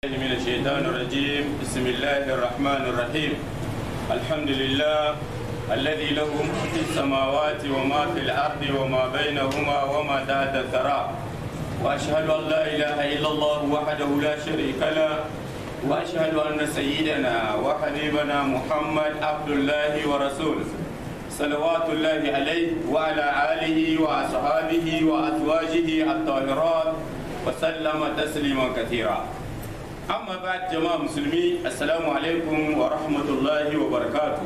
من الشيطان الرجيم بسم الله الرحمن الرحيم الحمد لله الذي له ما في السماوات وما في الأرض وما بينهما وما تحت الثرى وأشهد أن لا إله إلا الله وحده لا شريك له وأشهد أن سيدنا وحبيبنا محمد عبد الله ورسوله صلوات الله عليه وعلى آله وأصحابه وأزواجه الطاهرات وسلم تسليما كثيرا amma ba jama'a musulmi assalamu alaikum wa rahmatullahi wa barakatu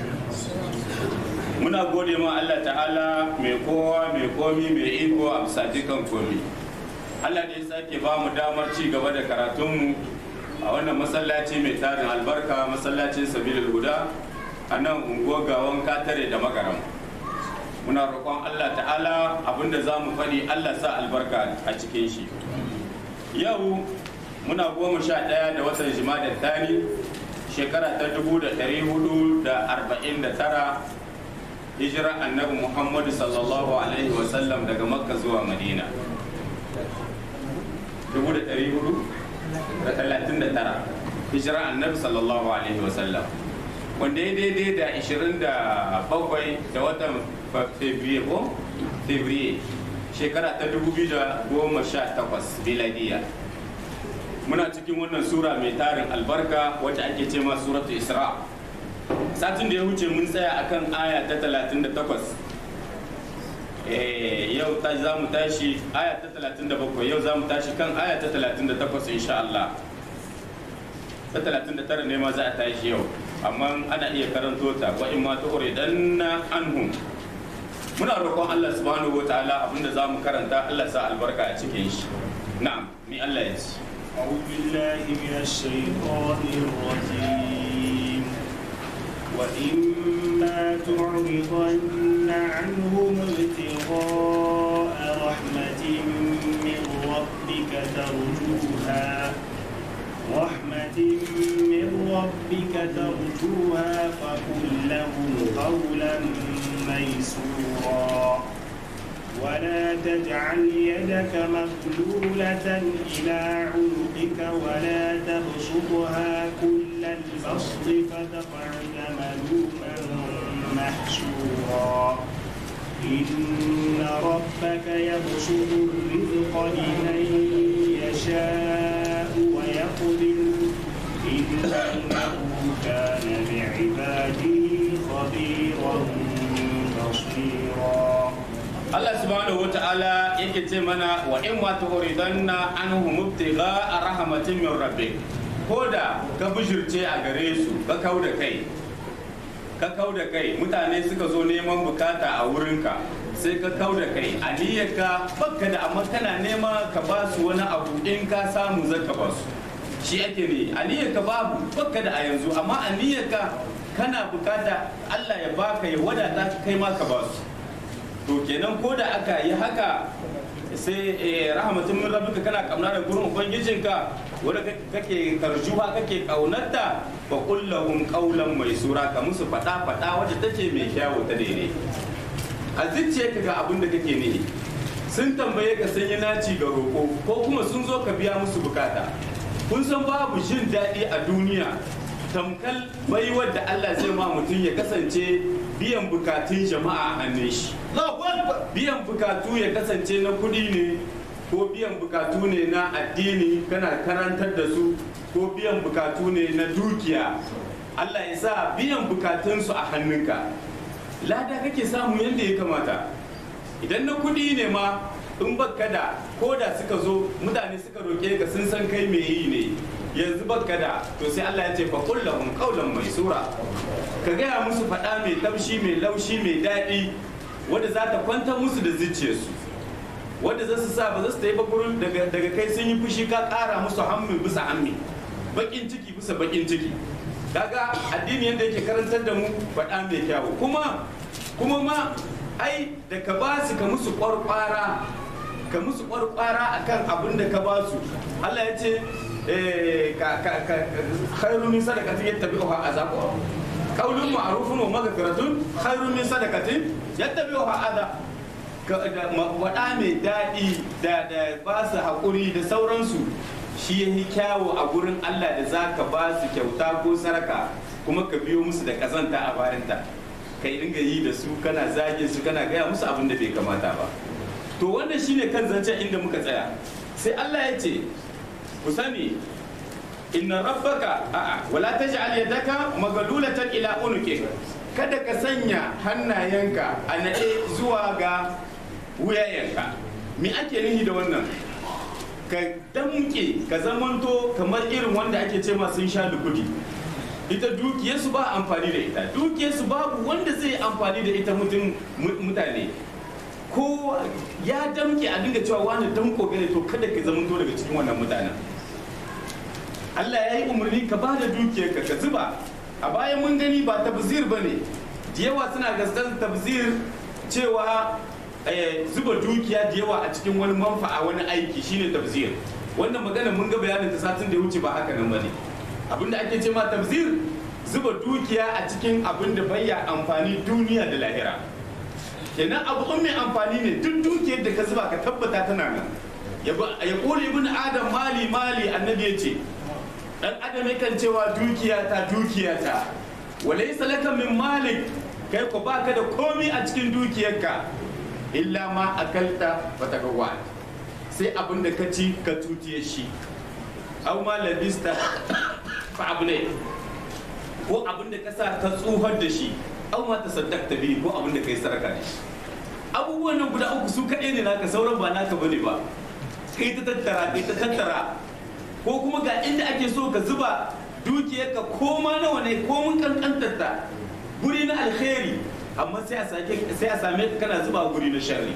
muna gode ma Allah ta'ala mai kowa mai komi mai iko a bisa dukan komi Allah ne sake ba mu damar ci gaba da karatunmu a wannan masallaci mai tarin albarka masallacin sabilul huda a nan unguwar gawan katare da makaram muna roƙon Allah ta'ala abinda za mu faɗi Allah sa albarka a cikin shi yau muna goma sha ɗaya da watan jimadar tani shekara ta dubu da ɗari hudu da arba'in da tara hijira annabi muhammadu sallallahu alaihi wasallam daga makka zuwa madina dubu da ɗari hudu da talatin da tara hijira annabi sallallahu alaihi wasallam wanda ya daidai da ishirin da bakwai da watan fevrier ko fevrier shekara ta dubu biyu da goma sha takwas biladiya muna cikin wannan sura mai tarin albarka wacce ake ce ma suratu isra satin da ya wuce mun tsaya akan aya ta 38 yau ta za mu tashi aya ta 37 yau za mu tashi kan aya ta 38 insha Allah ta 39 ne ma za a tashi yau amma ana iya karanto ta wa in ma tu'ridanna anhum muna roƙon Allah subhanahu wa ta'ala abinda za mu karanta Allah sa albarka a cikin shi na'am ni Allah ya ci أعوذ بالله من الشيطان الرجيم وإما تعرضن عنهم ابتغاء رحمة من ربك ترجوها رحمة من ربك ترجوها فقل لهم قولا ميسورا ولا تجعل يدك مغلولة إلى عنقك ولا تبسطها كل البسط فتقعد ملوما محسورا إن ربك يبسط الرزق لمن يشاء ويقدر إنه كان بعباده خبيرا بصيرا Allah subhanahu wata'ala yake ce mana wa in ma tu'ridanna anhum ibtigha rahmatin min rabbik koda ka bujurce a gare su ka kau da kai ka kau da kai mutane suka zo neman bukata a wurinka sai ka kau da kai aniyarka bakka da amma kana nema ka ba su wani abu in ka samu zaka ba su shi ake ne aniyarka babu bakka da a yanzu amma aniyarka kana bukata Allah ya baka ya wadata kai ma ka ba su to kenan ko da aka yi haka sai rahmatun min rabbika kana kauna da gurin ubangijinka wanda kake karjuwa kake kaunarta fa kullahum qawlan maisura ka musu fada fada wacce take mai kyawu ta daidai a ka ga abin da kake nihi sun tambaye ka sun yi naci ga roƙo ko kuma sun zo ka biya musu bukata kun san babu jin daɗi a duniya tamkal baiwar da Allah zai ma mutum ya kasance biyan bukatun jama'a a hannun shi biyan bukatu ya kasance na kuɗi ne ko biyan bukatu ne na addini kana karantar da su ko biyan bukatu ne na dukiya Allah ya sa biyan bukatunsu a hannunka lada kake samu yadda ya kamata idan na kuɗi ne ma in baka da ko da suka zo mutane suka roke ka sun san kai mai yi ne yanzu baka da to sai Allah ya ce fa kullahum qawlan maisura ka gaya musu faɗa mai taushi mai laushi mai daɗi wadda za ta kwantar musu da zuciyarsu wadda za su sa ba za su yi ba gurin daga kai sun yi fushi ka ƙara musu hammi bisa hammi bakin ciki bisa bakin ciki kaga addini yadda yake karantar da mu faɗa mai kyawu kuma kuma ma ai da ka ba su ka musu ƙwarƙwara ka musu ƙwarƙwara akan abin da ka ba su Allah ya ce khairu min sadaqatin yattabi'uha azaqu qaulun ma'rufun wa maghfiratun khairu min sadaqatin yattabi'uha adha waɗa mai daɗi da ba su haƙuri da sauransu shi ya yi kyawo a gurin Allah da za ka ba su kyauta ko saraka kuma ka biyo musu da kazanta a bayanta kai dinga yi da su kana zage su kana gaya musu abin da bai kamata ba to wannan shine kan zancen inda muka tsaya sai Allah ya ce ku sani inna rabbaka a'a wala taj'al yadaka magalulatan ila unuki kada ka sanya hannayenka a naɗe zuwa ga wuyayenka me ake nihi da wannan ka damke ka zamanto kamar irin wanda ake ce sun sha lukudi ita dukiyarsu ba amfani da ita dukiyarsu babu wanda zai amfani da ita mutum mutane ko ya damke a dinga cewa wani damko gane to kada ka zamanto daga cikin wannan mutanen Allah ya yi umarni ka ba da dukiyarka ka zuba a bayan mun gani ba tabzir ba ne da yawa suna gaskan tabzir cewa zuba dukiya da yawa a cikin wani manfa'a wani aiki shine tabzir wannan magana mun ga bayanin ta satin da ya wuce ba haka nan bane abinda ake ce ma tabzir zuba dukiya a cikin abin da bayya amfani duniya da lahira kenan abu mai amfani ne duk dukiyar da ka zuba ka tabbata tana nan ya kore ibn adam mali mali annabi ya ce dan adam yakan cewa dukiya ta dukiya ta walaysa laka min malik kai ko baka da komi a cikin dukiyarka illa ma akalta wa tagawa sai abin da ka ci ka tutiye shi aw ma labista fa abne ko abin da ka sa ka tsuhar da shi aw ma tasaddaqta bi ko abin da kai saraka da shi abubuwan nan guda uku su kaɗai ne naka sauran ba naka bane ba kai ta tattara kai ta tattara ko kuma ga inda ake so ka zuba dukiyarka ko ma nawa ne ko mun kankantar ta guri na alkhairi amma sai a sake sai a same ka kana zuba guri na sharri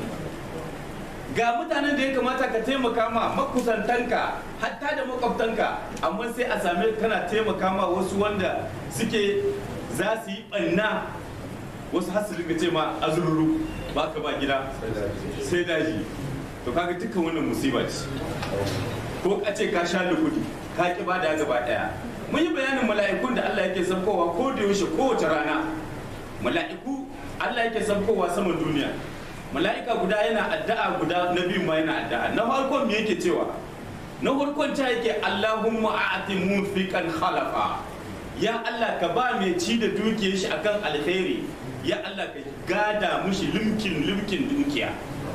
ga mutanen da ya kamata ka taimaka ma makusantanka hatta da makwabtanka amma sai a same ka kana taimaka ma wasu wanda suke za su yi banna wasu har su ce ma azururu ba ka ba gida sai daji to kaga dukkan wannan musiba ce ko ka ce ka sha lukudi ka ki ba da gaba daya mun yi bayanin mala'ikun da Allah yake sabkowa ko da yaushe kowace rana mala'iku Allah yake sabkowa saman duniya mala'ika guda yana addu'a guda na biyu ma yana addu'a na farkon me yake cewa na farkon ta yake Allahumma a'ti munfiqan khalafa ya Allah ka ba mai ci da dukiyar shi akan alkhairi ya Allah ka gada mushi limkin limkin dukiya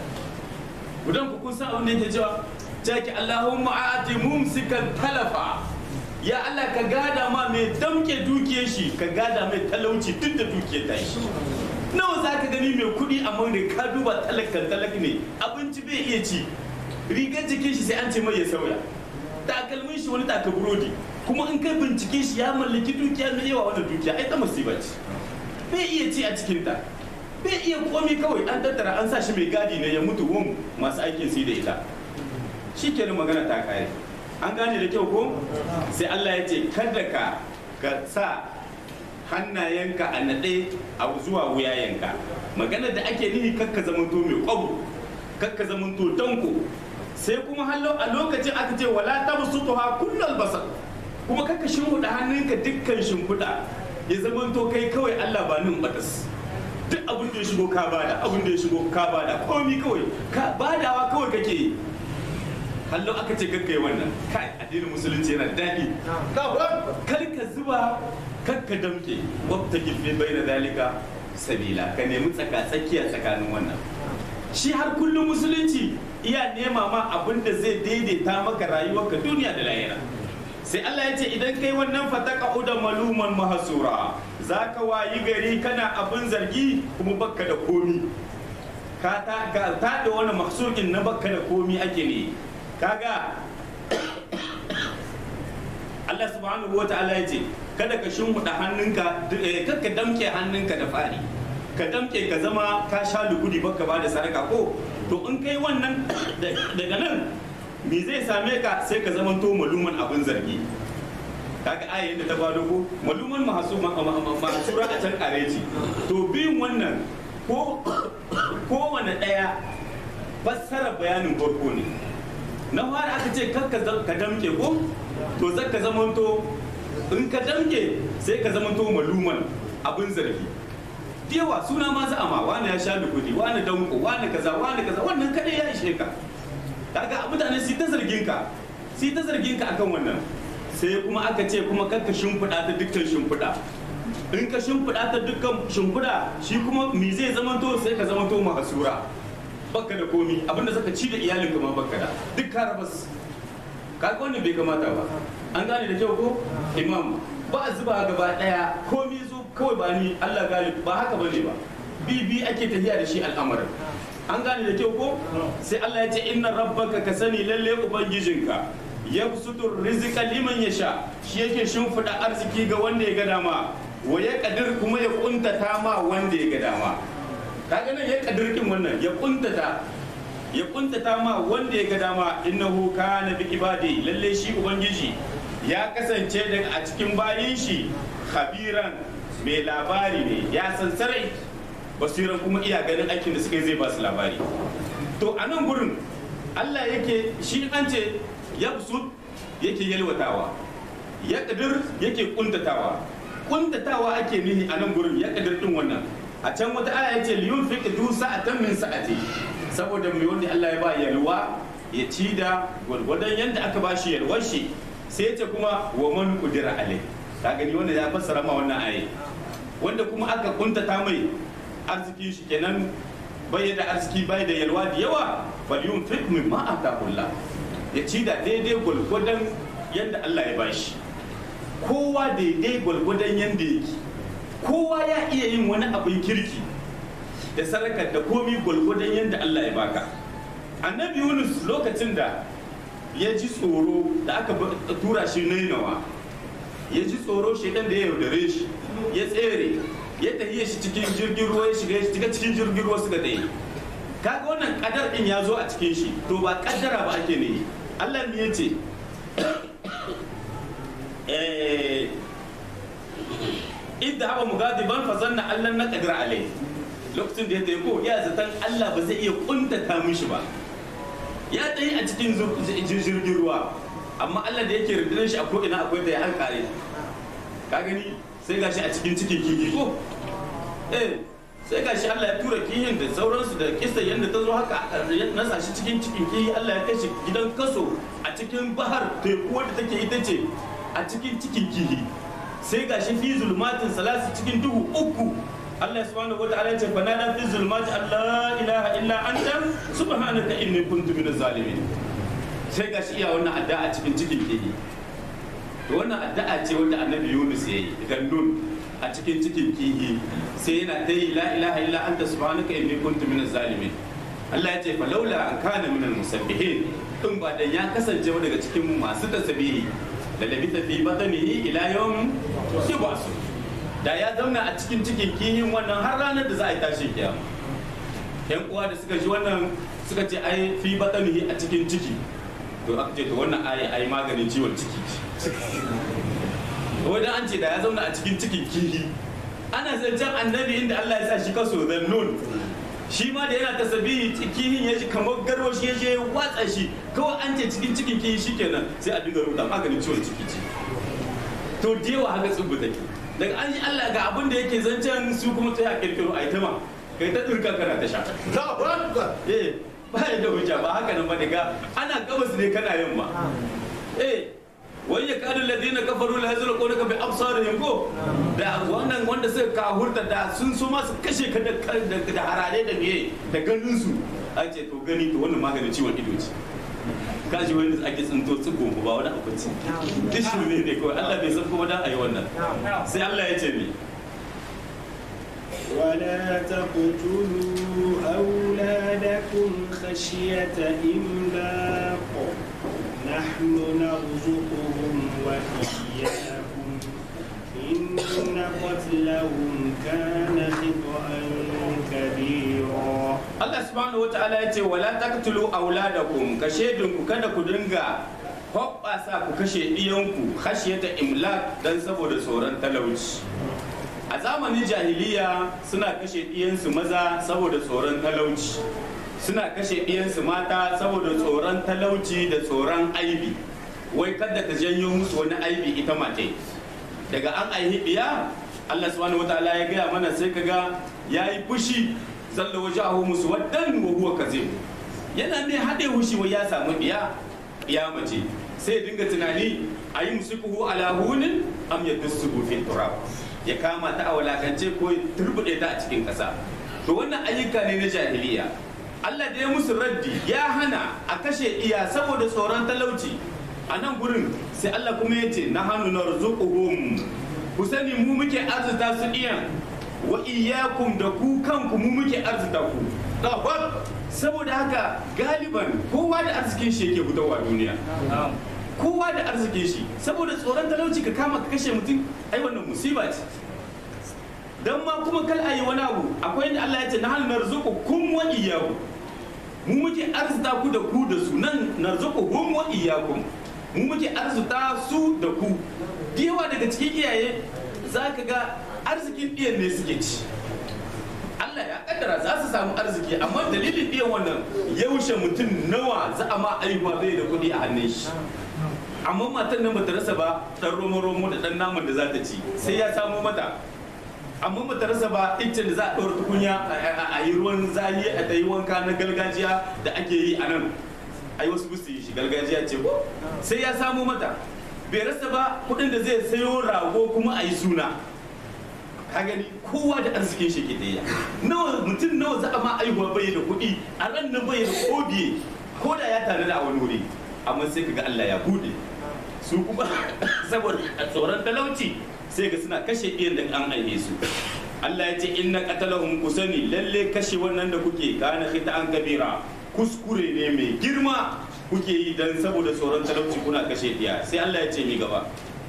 gudan ku kun san abin da yake cewa take Allahumma a'ti mumsikan talafa ya Allah ka gada ma mai damke dukiyar shi ka gada mai talauci duk da dukiyar ta shi nawa za ka gani mai kuɗi amma da ka duba talakan talak ne abinci bai iya ci rigar jikin shi sai an ce mai ya sauya takalmin shi wani taka burodi kuma in kai bincike shi ya mallaki dukiya mai yawa wannan dukiya ai ta musiba ce bai iya ci a cikin ta bai iya komi kawai an tattara an sa shi mai gadi ne ya mutu wum masu aikin su da ita shi kenan magana ta kare an gane da kyau ko sai Allah ya ce kada ka ka sa hannayenka a naɗe a zuwa wuyayenka magana da ake nihi kakka zamanto mai kwabo kakka zamanto danko sai kuma hallo a lokacin aka ce wala tabsutuha kullal basar kuma kakka shimfiɗa hannunka dukkan shimfiɗa ya zamanto kai kawai Allah ba nin batas duk abin da ya shigo ka bada abin da ya shigo ka bada komi kawai ka badawa kawai kake yi hallo aka ce kakka yi wannan kai addinin musulunci yana daɗi kar ka zuba kar ka damke wata gife bai na dalika sabila ka nemi tsaka tsakiya tsakanin wannan shi har kullum musulunci iya nema ma abin da zai daidaita maka rayuwarka duniya da lahira sai Allah ya ce idan kai wannan fataka uda maluman mahasura za ka wayi gari kana abin zargi kuma bakka da komi ka ta da wani maksukin na bakka da komi ake ne kaga Allah subhanahu wa ta'ala ya ce kada ka shimfiɗa hannunka kada ka damke hannunka da fari ka damke ka zama ka sha lugudi baka ba da sadaka ko to in kai wannan daga nan me zai same ka sai ka zama to maluman abin zargi kaga ayin da ta bado ko maluman mahasura a can kareci to biyun wannan ko kowane ɗaya fassara bayanin farko ne na fara aka ce kar ka damke ko to zai ka zamanto in ka damke sai ka zamanto maluman abin zargi yawa suna ma za'ama wani ya sha kudi wani danko wani kaza wani kaza wannan kadai ya ishe ka kaga mutane su ta zargin ka sai ta zargin ka akan wannan sai kuma aka ce kuma kanka shimfiɗa ta dukkan shimfiɗa in ka shimfiɗa ta dukkan shimfiɗa shi kuma me zai zamanto sai ka zamanto mahasura baka da komi abinda zaka ci da iyalinka ma baka da duk ka rabas kaga wannan bai kamata ba an gane da kyau ko imam ba a zuba gaba daya komi zo kawai ba ni Allah galib ba haka bane ba bibi ake tafiya da shi al'amarin an gane da kyau ko sai Allah ya ce inna rabbaka ka sani lalle ubangijinka ya sutur rizqa liman yasha shi yake shimfida arziki ga wanda ya ga dama wa ya kadir kuma ya kuntata ma wanda ya ga dama kaga nan ya kadir kin wannan ya kuntata ya kuntata ma wanda ya ga dama innahu kana bi ibadi lalle shi ubangiji ya kasance daga a cikin bayin shi khabiran mai labari ne ya san sarai basiran kuma iya ganin aikin da suka yi zai ba su labari to a nan gurin Allah yake shi an ce ya yake yalwatawa ya kadir yake kuntatawa kuntatawa ake nihi a nan gurin ya kadir din wannan a can wata aya yace liyun fiqh du sa'atan min sa'ati saboda mai wanda Allah ya ba yalwa ya ci da gwargwadon yadda aka ba shi yalwar shi sai ce kuma wa man kudira alai ka gani wanda ya fassara ma wannan aye wanda kuma aka kuntata mai arziki shi kenan bai da arziki bai da yalwa da yawa bal yunfiq mimma ataqullah ya ci da daidai gwargwadon yadda Allah ya bashi kowa daidai gwargwadon yadda yake kowa ya iya yin wani abin kirki da sarakar da komi gwalgwadon yadda Allah ya baka annabi yunus lokacin da ya ji tsoro da aka tura shi nainawa ya ji tsoro shaidan da ya yaudare shi ya tsere ya tafiye shi cikin jirgin ruwa ya shiga shiga cikin jirgin ruwa suka tsaye kaga wannan kadar din ya zo a cikin shi to ba kaddara ba ake ne Allah ne ya ce idda haɓa mugadiban fa zanna allan na qadir alai lokacin da ya tafi ko ya zaton Allah ba zai iya kuntata mishi ba ya tsaye a cikin jirgin ruwa amma Allah da yake rundunar shi a ko'ina akwai da ya hankare ka gani sai gashi a cikin cikin kifi ko eh sai gashi Allah ya tura kihin da sauransu da kisa yadda ta zo haka ya nasa shi cikin cikin kihi Allah ya kai shi gidan kaso a cikin bahar teku wadda take ita ce a cikin cikin kihi sai gashi fi zulmatin salasi cikin duhu uku Allah subhanahu wataala ya ce fa nada fi zulmati Allah ilaha illa anta subhanaka inni kuntu minaz zalimin sai gashi iya wannan addu'a a cikin cikin kihi to wannan addu'a ce wanda annabi Yunus yayi idan nun a cikin cikin kihi sai yana ta yi la ilaha illa anta subhanaka inni kuntu minaz zalimin Allah ya ce fa laula an kana minal musabbihin in ba dan ya kasance daga cikin masu tasbihi da labita fi batanihi ila yawm yub'asu da ya zauna a cikin cikin kihin wannan har ranar da za a yi tashin kiyama yan uwa da suka ji wannan suka ce ai fi batanihi a cikin ciki to aka ce to wannan ai ai maganin ciwon ciki wajen an ce da ya zauna a cikin cikin kihi ana zancen annabi inda Allah ya sa shi kaso zan nun shi ma da yana tasabihi kihin ya ji kamar garwa shi ya je watsa shi kawai an ce cikin cikin kihi shikenan sai a dinga rubuta maganin ciwon ciki ce to da yawa haka tsubu take daga an ji Allah ga abin da yake zancen su kuma ta ya kirkiro a ita ma kai ta turka kana ta sha eh ba ya da hujja ba haka nan ba daga ana gabas ne kana yamma eh wai ya kadu ladina kafaru la yazlu qawlaka bi absarihim ko da wannan wanda suka kahurta da sun so ma su kashe ka da da harare da miye da ganin su a ce to gani to wannan maganin ciwon ido ce kaji wanda ake tsinto tsigo ba wani abinci dishi ne ne kawai Allah bai san kuma dan ayi wannan sai Allah ya ce ni ولا تقتلوا أولادكم خشية إملاق نحن نرزقهم وإياكم إن قتلهم كان خطأ كبيرا Allah subhanahu wata'ala ya ce wala taqtulu auladakum kashe ku kada ku dinga hoɓɓasa ku kashe ɗiyanku khashiyata imlak dan saboda tsoron talauci a zamanin jahiliya suna kashe ɗiyansu maza saboda tsoron talauci suna kashe ɗiyansu mata saboda tsoron talauci da tsoron aibi wai kada ta janyo musu wani aibi ita mace daga an aihi ɗiya Allah subhanahu wataala ya gaya mana sai kaga yayi fushi zalla wajahu musu waddan wa huwa kazib yana ne haɗe hushi wai ya samu ɗiya ɗiya mace sai ya dinga tunani a yi musikuhu ala hunin am ya dusuhu fi turab ya kama ta a walakance ko ya turbuɗe ta a cikin ƙasa to wannan ayyuka ne na jahiliya Allah da ya musu raddi ya hana a kashe iya saboda tsoron talauci a nan gurin sai Allah kuma ya ce na hannu na rizuquhum ku sani mu muke arzuta su iyan wa iyyakum da ku kanku mu muke arzuta ku Allahu saboda haka galiban kowa da arzikin shi yake fitowa duniya kowa da arzikin shi saboda tsoron talauci ka kama ka kashe mutum ai wannan musiba ce dan ma kuma kal ayi wani abu akwai inda Allah ya ce na hal narzuqu kum wa iyyakum mu muke arzuta ku da ku da su nan narzuqu hum wa iyyakum mu muke arzuta su da ku da yawa daga cikin iyaye zaka ga arzikin iyan ne suke ci Allah ya kaddara za su samu arziki amma dalilin iyan wannan yaushe mutum nawa za a ma aihuwa bai da kuɗi a hannun shi amma matan nan bata rasa ba dan romo romo da dan naman da za ta ci sai ya samu mata amma bata rasa ba iccen da za a ɗaura tukunya a yi ruwan zahi a ta yi wanka na gargajiya da ake yi a nan ai wasu busu yi shi gargajiya ce ko sai ya samu mata bai rasa ba kuɗin da zai sayo rago kuma a yi suna ka gani kowa da arzikin shi ke daya nawa mutum nawa za a ma aihuwa bai da kuɗi a ran nan bai da kobiye ko da ya tare da a wani wuri amma sai kaga Allah ya bude su kuma saboda tsoron talauci sai ga suna kashe iyan da an aihe su Allah ya ce inna qatalahum kusani lalle kashe wannan da kuke kana an kabira kuskure ne mai girma kuke yi dan saboda tsoron talauci kuna kashe diya sai Allah ya ce mi gaba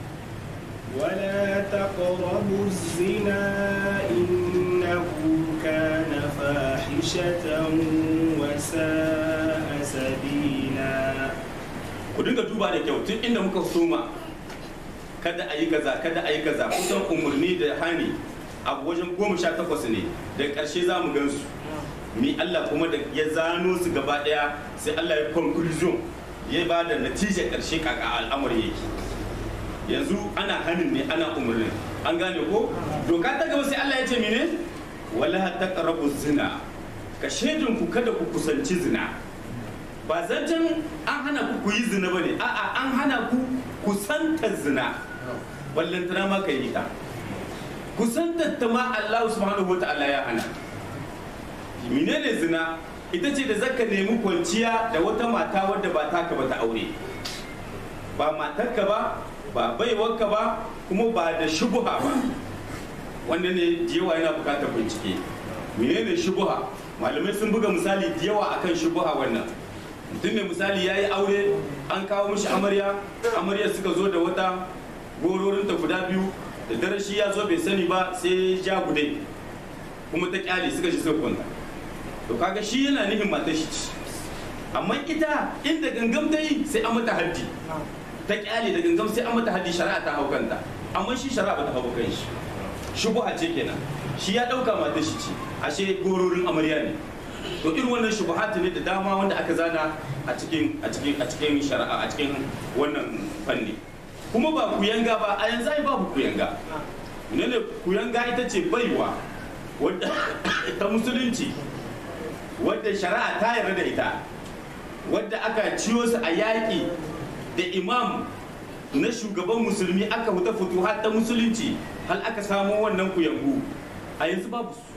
ولا تقربوا الزنا إنه كان فاحشة وساء سبيلا ku dinga duba da kyau tun inda muka soma kada a yi kaza kada a yi kaza kusan umarni da hani a wajen goma sha takwas ne da ƙarshe za mu gansu mi Allah kuma da ya zano su gaba ɗaya sai Allah ya conclusion ya ba da natijar ƙarshe kaka al'amari yake yanzu ana hanin ne ana umarnin an gane ko doka ta gaba sai Allah ya ce mene wala taqrabu zina ka shedin ku kada ku kusanci zina ba zancen an hana ku ku yi zina bane a'a an hana ku kusantar zina ballantana ma ka yi ta kusantar ta ma Allah subhanahu wataala ya hana menene zina ita ce da zaka nemi kwanciya da wata mata wadda ba taka ba ta aure ba matarka ba ba baiwarka ba kuma ba da shubuha ba wanda ne yawa yana bukatar bincike menene shubuha malamai sun buga misali da yawa akan shubuha wannan mutum ne misali ya yi aure an kawo mishi amarya amarya suka zo da wata gororinta guda biyu da dare shi ya zo bai sani ba sai ja gudai kuma ta kyale suka shi suka kwanta to kaga shi yana nihin matar shi ci amma ita inda gangam ta yi sai an mata haddi ta kyale da gangam sai an mata haddi shari'a ta hau kanta amma shi shari'a ba ta hau kan shi shubuha ce kenan shi ya dauka matar shi ci ashe gororin amarya ne to irin wannan shubuhat ne da dama wanda aka zana a cikin a cikin a cikin shari'a a cikin wannan fanni kuma ba kuyanga ba a yanzu ai babu kuyanga ne kuyanga ita ce baiwa wadda ta musulunci wadda shari'a ta yarda da ita wadda aka ciyo su a yaƙi da imam na shugaban musulmi aka huta fito har ta musulunci hal aka samo wannan kuyangu a yanzu babu su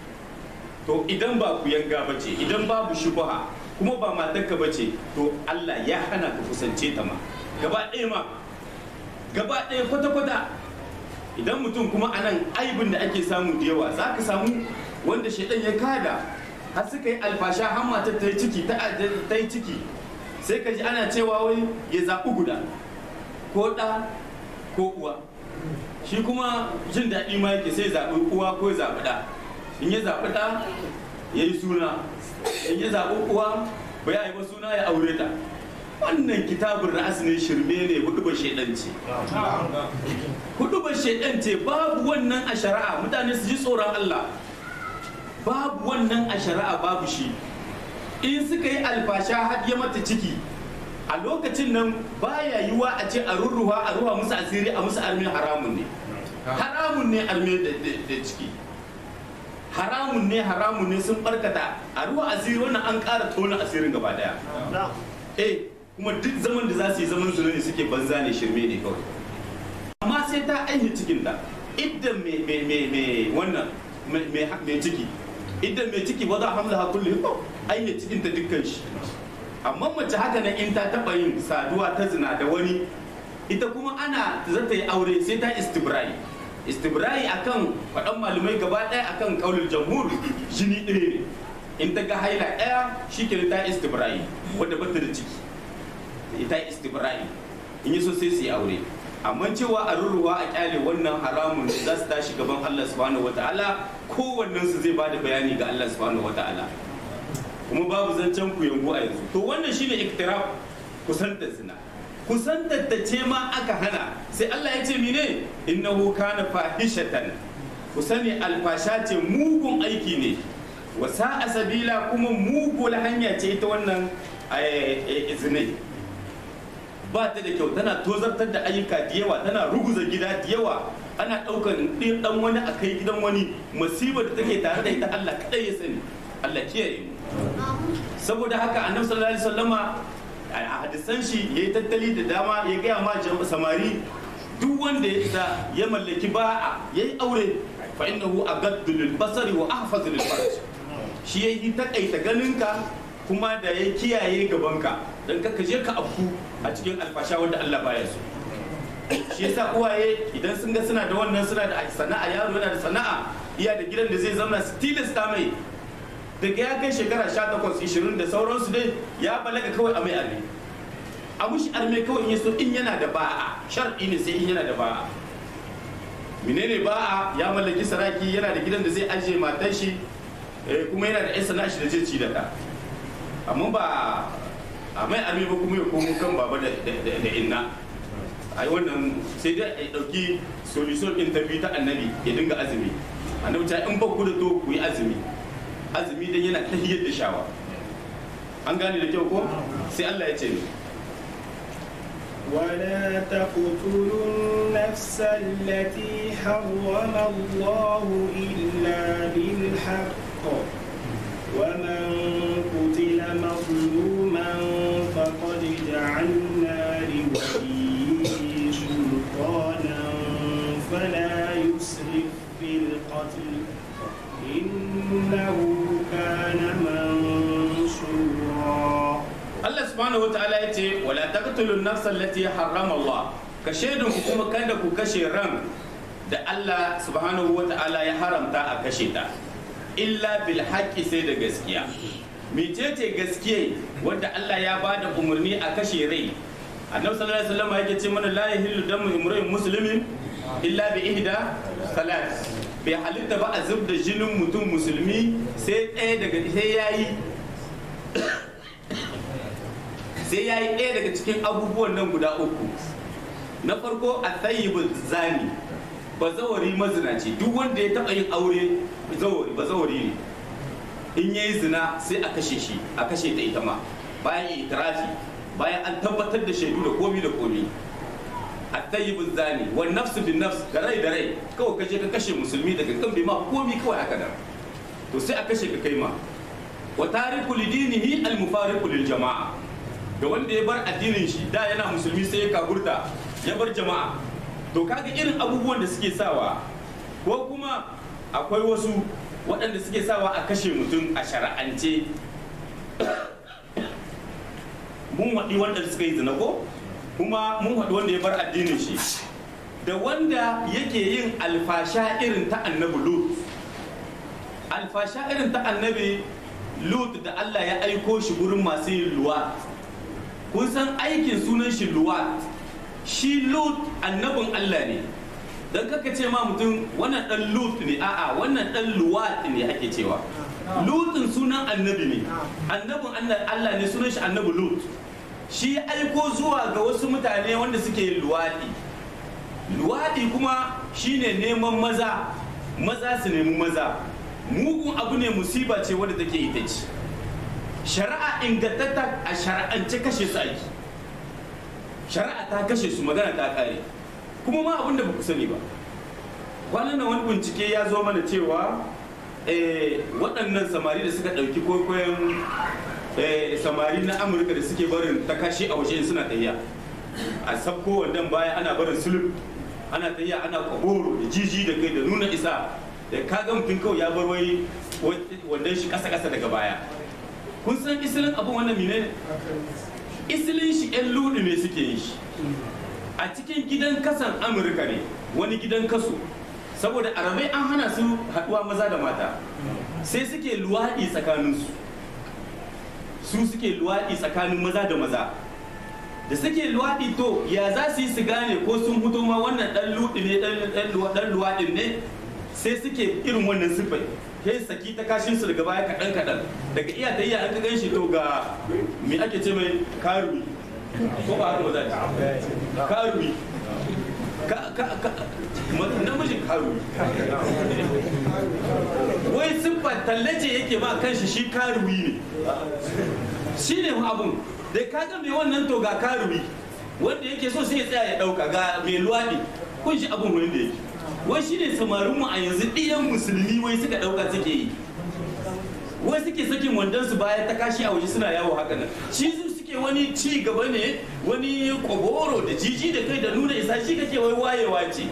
to idan ba kuyanga ba ce idan babu shubha kuma ba matarka ba ce to Allah ya hana ka kusance ta ma gaba ɗaya ma gaba ɗaya kwata-kwata idan mutum kuma anan aibin da ake samu da yawa za ka samu wanda shaidan ya kada har suka yi alfasha har matar ta yi ciki ta yi ciki sai ka ji ana cewa wai ya zaɓi guda ko ɗa ko uwa shi kuma jin daɗi ma yake sai zaɓi uwa ko ya zaɓi ɗa in ya zaɓi ɗa ya yi suna in ya zaɓi uwa ba ya yi ba suna ya aure ta wannan kitabun ra'as ne shirme ne hudu ba shaidan ce hudu ba shaidan ce babu wannan a shari'a mutane su ji tsoron Allah babu wannan a shari'a babu shi in suka yi alfasha har ya mata ciki a lokacin nan baya yiwa a ce a rurruwa a ruwa musu asiri a musu armi haramun ne haramun ne armi da ciki haramun ne haramun ne sun barkata a ruwa asiri wannan an ƙara tona asirin gaba daya eh kuma duk zaman da za su yi zaman zina ne suke banza ne shirme ne kawai amma sai ta ainihin cikinta idan mai wannan mai ciki idan mai ciki wadda hamla hakulli ko ainihin cikinta dukkan shi amma mace haka nan in ta taba yin saduwa ta zina da wani ita kuma ana za ta yi aure sai ta istibrai istibrai akan faɗan malamai gaba ɗaya akan kaulul jamhur jini ɗaya ne in ta ga haila ɗaya shi ke ta istibrai wadda ba ta da ciki ita istibrai in yi so sai su yi aure amma cewa a rurruwa a kyale wannan haramun za su tashi gaban Allah subhanahu wataala kowannen su zai bada bayani ga Allah subhanahu wataala kuma babu zancen ku yango a yanzu to wannan shine iktiraf kusantar zina kusantar da ce ma aka hana sai Allah ya ce mine innahu kana fahishatan ku sani alfasha ce mugun aiki ne wa sa'a sabila kuma mugul hanya ce ita wannan zinai ba ta da kyau tana tozartar da ayyuka da yawa tana ruguza gida da yawa ana ɗaukan ɗin ɗan wani a kai gidan wani musibar da take tare da ita Allah kaɗai ya sani Allah kiyaye mu saboda haka annabi sallallahu alaihi wasallama a hadisan shi yayi tattali da dama ya gaya ma samari duk wanda ya isa ya mallaki ba'a yayi aure fa innahu agaddu lil basari wa ahfazu lil farj shi yayi takaita ganinka kuma da ya kiyaye gabanka don ka je ka afku a cikin alfasha wanda Allah baya so shi yasa uwaye idan sun ga suna da wannan suna da sana'a yaro yana da sana'a iya da gidan da zai zama su tilasta mai daga ya kai shekara 18 20 da sauransu dai ya balaga kawai a mai arme a mushi arme kawai in yaso in yana da ba'a shar'i ne sai in yana da ba'a menene ba'a ya mallaki saraki yana da gidan da zai ajiye matan shi kuma yana da 'yan sana'a shi da zai ci da ta amma ba a mai arme ba kuma ya komo kan baba da inna ai wannan sai dai a ɗauki solution ɗin ta biyu ta annabi ya dinga azumi annabi ta in ba ku da to ku yi azumi azumi dan yana tahiyar da shawa an gane da kyau ko sai Allah ya ce ni ولا تقتلوا النفس التي حرم الله إلا بالحق ومن قتل مظلوما فقد جعلنا لوليه سلطانا فلا يسرف في القتل إنه كان منصورا Allah subhanahu wa ta'ala ya ce wala taqtulu an-nafsa allati harrama Allah ka shaidun ku kuma kada ku kashe ran da Allah subhanahu wa ta'ala ya haramta a kashe ta illa bil haqqi sai da gaskiya mecece gaskiya wanda Allah ya bada umarni a kashe rai annabi sallallahu alaihi wasallam yake ce mana la yahillu damu imrin muslimin illa bi ihda salat bai halitta ba a zub da jinin mutum musulmi sai ɗaya daga sai yayi sai ya yi ɗaya daga cikin abubuwan nan guda uku na farko a tsayyibin zani ba zawari mazinaci duk wanda ya taɓa yin aure zawari ba zawari ne in ya yi zina sai a kashe shi a kashe ta ita ma bayan itirafi bayan an tabbatar da shaidu da komi da komi a tsayyibin zani wa nafsu bin nafs da rai da rai kawai kashe ka kashe musulmi daga kan bai ma komi kawai haka nan to sai a kashe ka kai ma wa tariku lidinihi al-mufariqu lil jama'a da wanda ya bar addinin shi da yana musulmi sai ya kaburta ya bar jama'a to kaga irin abubuwan da suke sawa ko kuma akwai wasu waɗanda suke sawa a kashe mutum a shara'ance mun waɗi wanda suka yi zina ko kuma mun waɗi wanda ya bar addinin shi da wanda yake yin alfasha irin ta annabi lut alfasha irin ta annabi lut da allah ya aiko shi gurin masu yin luwa kun san aikin sunan shi luwat shi lut annabin Allah ne don kaka ce ma mutum wannan dan lut ne a'a wannan dan luwat ne ake cewa lutin sunan annabi ne annabin Allah ne sunan shi annabi lut shi aiko zuwa ga wasu mutane wanda suke luwaɗi luwaɗi kuma shine neman maza maza su nemi maza mugun abu ne musiba ce wadda take ita ce shari'a ingantatta a shari'ance kashe su aiki shari'a ta kashe su magana ta kare kuma ma abin da ba ku sani ba kwanan nan wani bincike ya zo mana cewa waɗannan samari da suka ɗauki kwaikwayon eh, samari na amurka da suke barin takashi a waje suna tafiya a sabko wandan baya ana barin sulub ana tafiya ana kwaboro da jiji da kai da nuna isa da kaga mutum kawai ya bar wai wandan shi kasa kasa daga baya kun san isilin abin wannan mine isilin shi yan ludu ne suke yin shi a cikin gidan kasan amurka ne wani gidan kaso saboda arabai an hana su haduwa maza da mata sai suke luwaɗi tsakaninsu su suke luwaɗi tsakanin maza da maza da suke luwaɗi to ya za su yi su gane ko sun fito ma wannan ɗan luɗi ne ɗan luwaɗin ne sai suke irin wannan siffai kai saki ta kashin su daga baya kaɗan kaɗan daga iya ta iya an ka ganshi to ga me ake ce mai karumi ko ba haka ba za a karumi ka ka ka namijin karumi wai siffa tallace yake ma kanshi shi karumi ne shi ne abun da ka ga mai wannan to ga karumi wanda yake so sai ya tsaya ya dauka ga mai luwaɗi kun shi abun wani da yake wai shi ne samarinmu a yanzu ɗiyan musulmi wai suka dauka suke yi wai suke sakin wandon su bayan ta kashi a waje suna yawo haka nan shi su suke wani ci gaba ne wani koboro da jiji da kai da nuna isa shi kake wai wayewa ce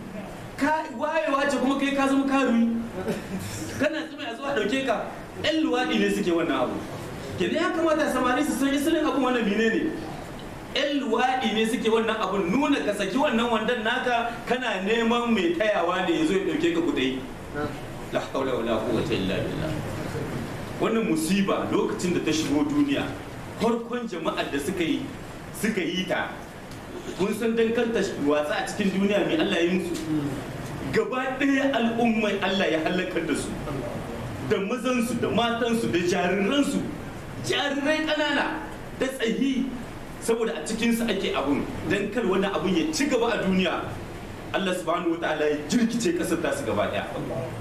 ka wayewa ce kuma kai ka zama karumi kana tsima a zuwa dauke ka yan luwaɗi ne suke wannan abu kenan ya kamata samari su san isilin abun wannan mine ne yan luwaɗi ne suke wannan abun nuna ka saki wannan wandan naka kana neman mai tayawa ne ya zo ya dauke ka kudai la haula wala quwwata illa billah wannan musiba lokacin da ta shigo duniya farkon jama'ar da suka yi suka yi ta kun san dan kanta watsa a cikin duniya mai Allah ya musu gaba ɗaya al'ummai Allah ya halakar da su da mazansu da matansu da jariransu jarirai ƙanana da tsayi saboda a cikinsu ake abun don kar wani abun ya ci gaba a duniya Allah subhanahu wa ta'ala ya jirkice ƙasar tasu gaba ɗaya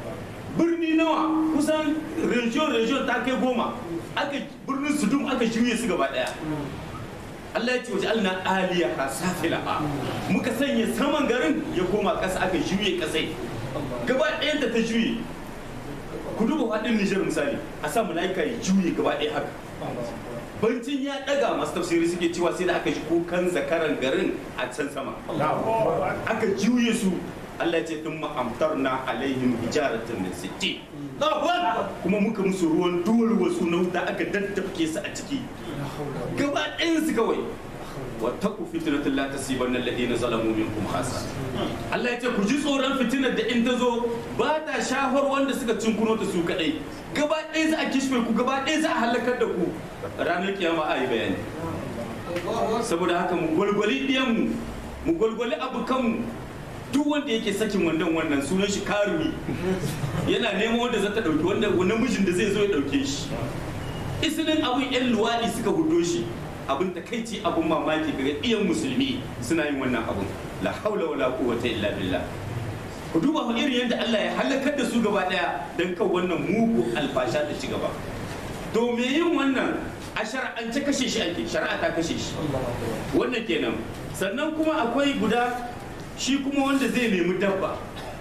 birni nawa kusan region region ta kai goma aka birnin sudum aka juye su gaba ɗaya Allah ya ce waje alna aliyaha safilaha muka sanya saman garin ya koma ƙasa aka juye ƙasai gaba ɗayan ta ta juye ku duba faɗin Nijar misali a sa mala'ika ya juye gaba ɗaya haka bancin ya ɗaga masu tafsiri suke cewa sai da aka shi kukan zakaran garin a can sama aka juye su Allah ya ce tun ma'amtarna alaihim hijaratan min sittin kuma muka musu ruwan duwar wasu na wuta aka daddafke su a ciki gaba ɗayansu kawai wattaku fitnatul la tasibanna alladhina zalamu minkum khassa Allah ya ce ku ji tsoron fitinar da in ta zo ba ta shafar wanda suka cinkuno ta su kadai gaba ɗaya za a kishfe ku gaba ɗaya za a halakar da ku ranar kiyama a yi bayani saboda haka mu gwalgwali ɗiyanmu mu gwalgwali abokanmu duk wanda yake sakin wandan wannan sunan shi karumi yana neman wanda zata dauki wanda namijin da zai zo ya dauke shi isilin abun yan luwaɗi suka hudo shi abin takaici abun mamaki ga iyan musulmi suna yin wannan abun la haula wala quwwata illa billah ku duba ku irin yadda Allah ya halakar da su gaba daya dan kan wannan mugu alfasha da ci gaba to me yin wannan a shar'ance kashe shi ake shari'a ta kashe shi wannan kenan sannan kuma akwai guda shi kuma wanda zai nemi dabba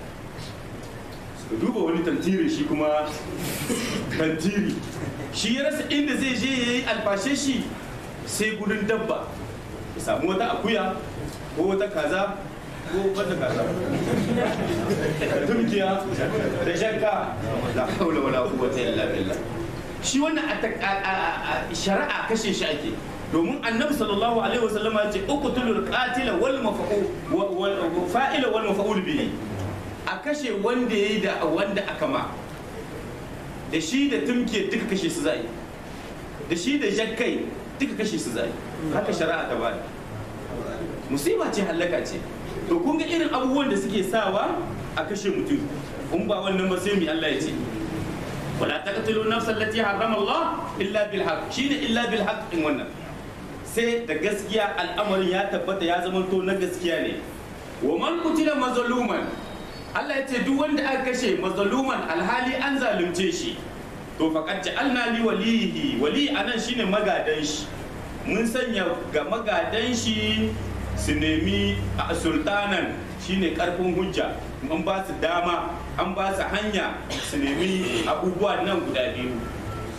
duba wani tantiri shi kuma tantiri shi ya rasa inda zai je ya yi alfashe shi sai gudun dabba ya samu wata akuya ko wata kaza ko wata kaza da turkiya da shakka la haula wala quwwata illa billah shi wannan a shari'a kashe shi ake domin annabi sallallahu alaihi wasallam ya ce uqtulul qatila wal maf'ul fa'ila wal maf'ul bihi a kashe wanda yayi da wanda aka ma da shi da tumke duka kashe su zai da shi da jakkai duka kashe su zai haka shari'a ta bada musiba ce halaka ce to kun ga irin abubuwan da suke sawa a kashe mutum kun ba wannan ba sai mu Allah ya ce wala taqtulu nafsan allati harrama Allah illa bil haqq shine illa bil haqq din wannan sai da gaskiya al'amarin ya tabbata ya zama to na gaskiya ne wa man kutila mazluman Allah ya ce duk wanda aka kashe mazluman alhali an zalunce shi to faqad ja'alna li walihi wali anan shine magadan shi mun sanya ga magadan shi su nemi a sultanan shine karfin hujja an ba su dama an ba su hanya su nemi abubuwa nan guda biyu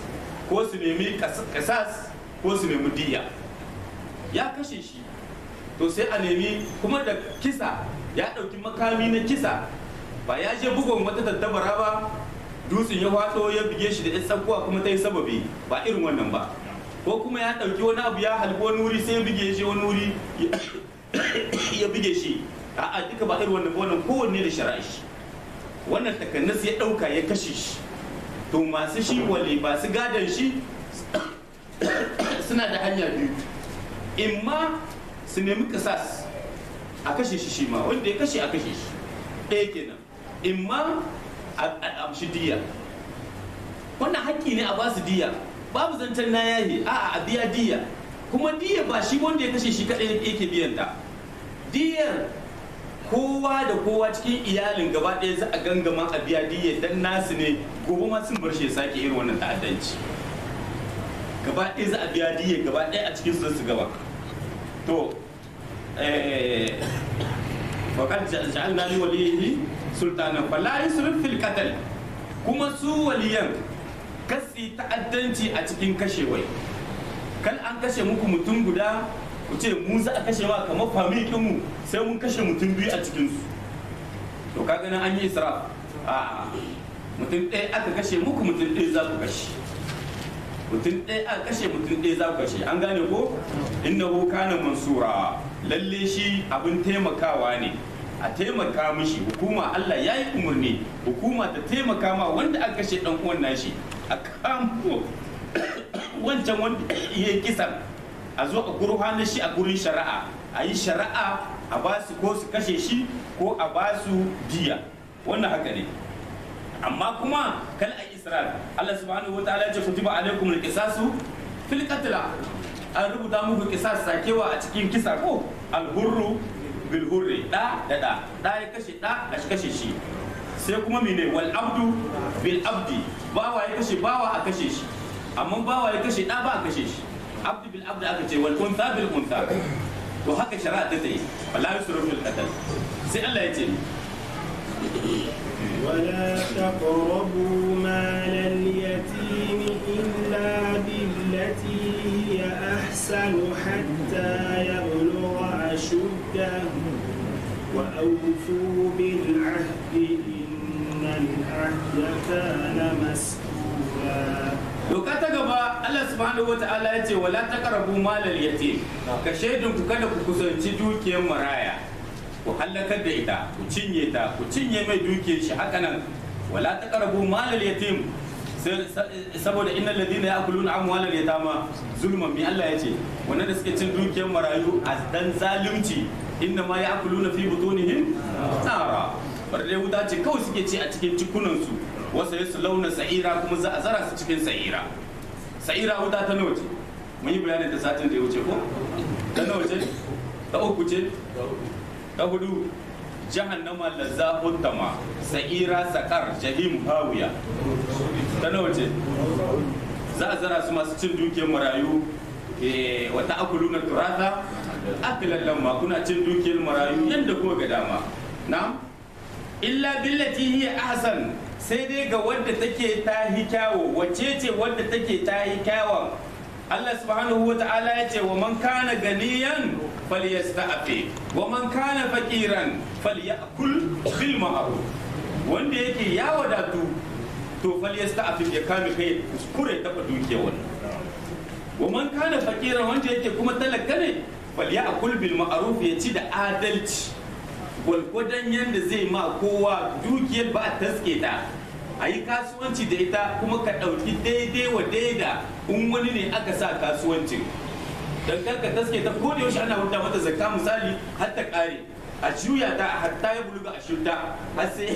ko su nemi kasas ko su nemi diya ya kashe shi to sai a nemi kuma da kisa ya ɗauki makami na kisa ba ya je bugun wata tattabara ba dutsen ya faɗo ya bige shi da yan tsakuwa kuma ta yi sababi ba irin wannan ba ko kuma ya ɗauki wani abu ya halbi wani wuri sai ya bige shi wani wuri ya bige shi a'a duka ba irin wannan ba wannan kowanne da shari'a shi wannan takannas ya ɗauka ya kashe shi to masu shi wale masu gadon shi suna da hanya biyu imma su nemi kasas a kashe shi shi ma wanda ya kashe a kashe shi ɗaya kenan imma a amshi diya wannan haƙƙi ne a ba su diya babu zancen na yahi a a biya diya kuma diya ba shi wanda ya kashe shi kaɗai yake biyan ta diyar kowa da kowa cikin iyalin gaba ɗaya za a gangama a biya diya dan nasu ne gobe ma sun bar shi ya sake irin wannan ta'addanci gaba ɗaya za a biya diya gaba ɗaya a cikin su su gaba to faƙad ja'alna li waliyihi sultanan fala yusrif fil qatl kuma su waliyan kasi ta'addanci a cikin kashewai kal an kashe muku mutum guda ku ce mu za a kashe ma kamar famikin mu sai mun kashe mutum biyu a cikin su to kaga nan an yi israf a mutum ɗaya aka kashe muku mutum ɗaya za ku kashe mutum ɗaya aka kashe mutum ɗaya za ku kashe an gane ko innahu kana mansura lalle shi abin taimakawa ne a taimaka mishi hukuma Allah ya yi umarni hukuma ta taimaka ma wanda aka kashe dan uwan nashi a kamo wancan wanda ya kisan a zo a gurfanar shi a gurin shari'a a yi shari'a a ba su ko su kashe shi ko a ba su diya wannan haka ne amma kuma kal a isra'il Allah subhanahu wa ta'ala ya ce kutiba alaikum al-qisasu fil qatl an rubuta muku kisas sakewa a cikin kisa ko al-hurru bil hurri da da da da ya kashe da a kashe shi sai kuma mene wal abdu bil abdi bawa ya kashe bawa a kashe shi amma bawa ya kashe da ba a kashe shi abdu bil abdi aka ce wal untha bil untha to haka shari'a ta yi wala yusru fil qatl sai Allah ya ce ولا تقربوا مال اليتيم إلا بالتي هي أحسن حتى يبلغ أشده وأوفوا بالعهد إن العهد كان مسؤولا doka ta gaba Allah subhanahu wata'ala ya ce wala taqrabu malal yatim ka shaidun ku kada ku kusanci dukiyar maraya ku hallakar da ita ku cinye ta ku cinye mai dukiyar shi haka nan wala taqrabu malal yatim saboda innal ladina ya'kuluna amwalal yatama zulman mi Allah ya ce wannan da suke cin dukiyar marayu a dan zalunci inna ma ya'kuluna fi butunihim nara barde wuta ce kawai suke ci a cikin cikunan su wasu ya launa sa'ira kuma za a zara su cikin sa'ira sa'ira wuta ta nawa ce mun yi bayanin da satin da ya wuce ko ta nawa ce ta uku ce ta hudu jahannama lazza huttama sa'ira sakar jahim hawiya ta nawa ce za a zara su masu cin dukiyar marayu wata akuluna turata akilan lamma kuna cin dukiyar marayu yadda kuma ga dama na illa billati hiya ahsan sai dai ga wadda take ta hi kyawo wacce ce wadda take ta hi kyawon Allah subhanahu wa ta'ala ya ce wa man kana ganiyan falyasta'fi wa man kana faqiran falyakul bil ma'ruf wanda yake ya wadatu to falyasta'fi ya kame kai kuskure ta dukiya wannan wa man kana faqiran wanda yake kuma talaka ne falyakul bil ma'ruf ya ci da adalci gwalgwadon yadda zai ma kowa dukiyar ba a taske ta a yi kasuwanci da ita kuma ka ɗauki daidai wa daida in wani ne aka sa kasuwancin don kar ka taske ta ko da yaushe ana huta mata zakka misali har ta ƙare a juya ta hatta ya buluga a shirta har sai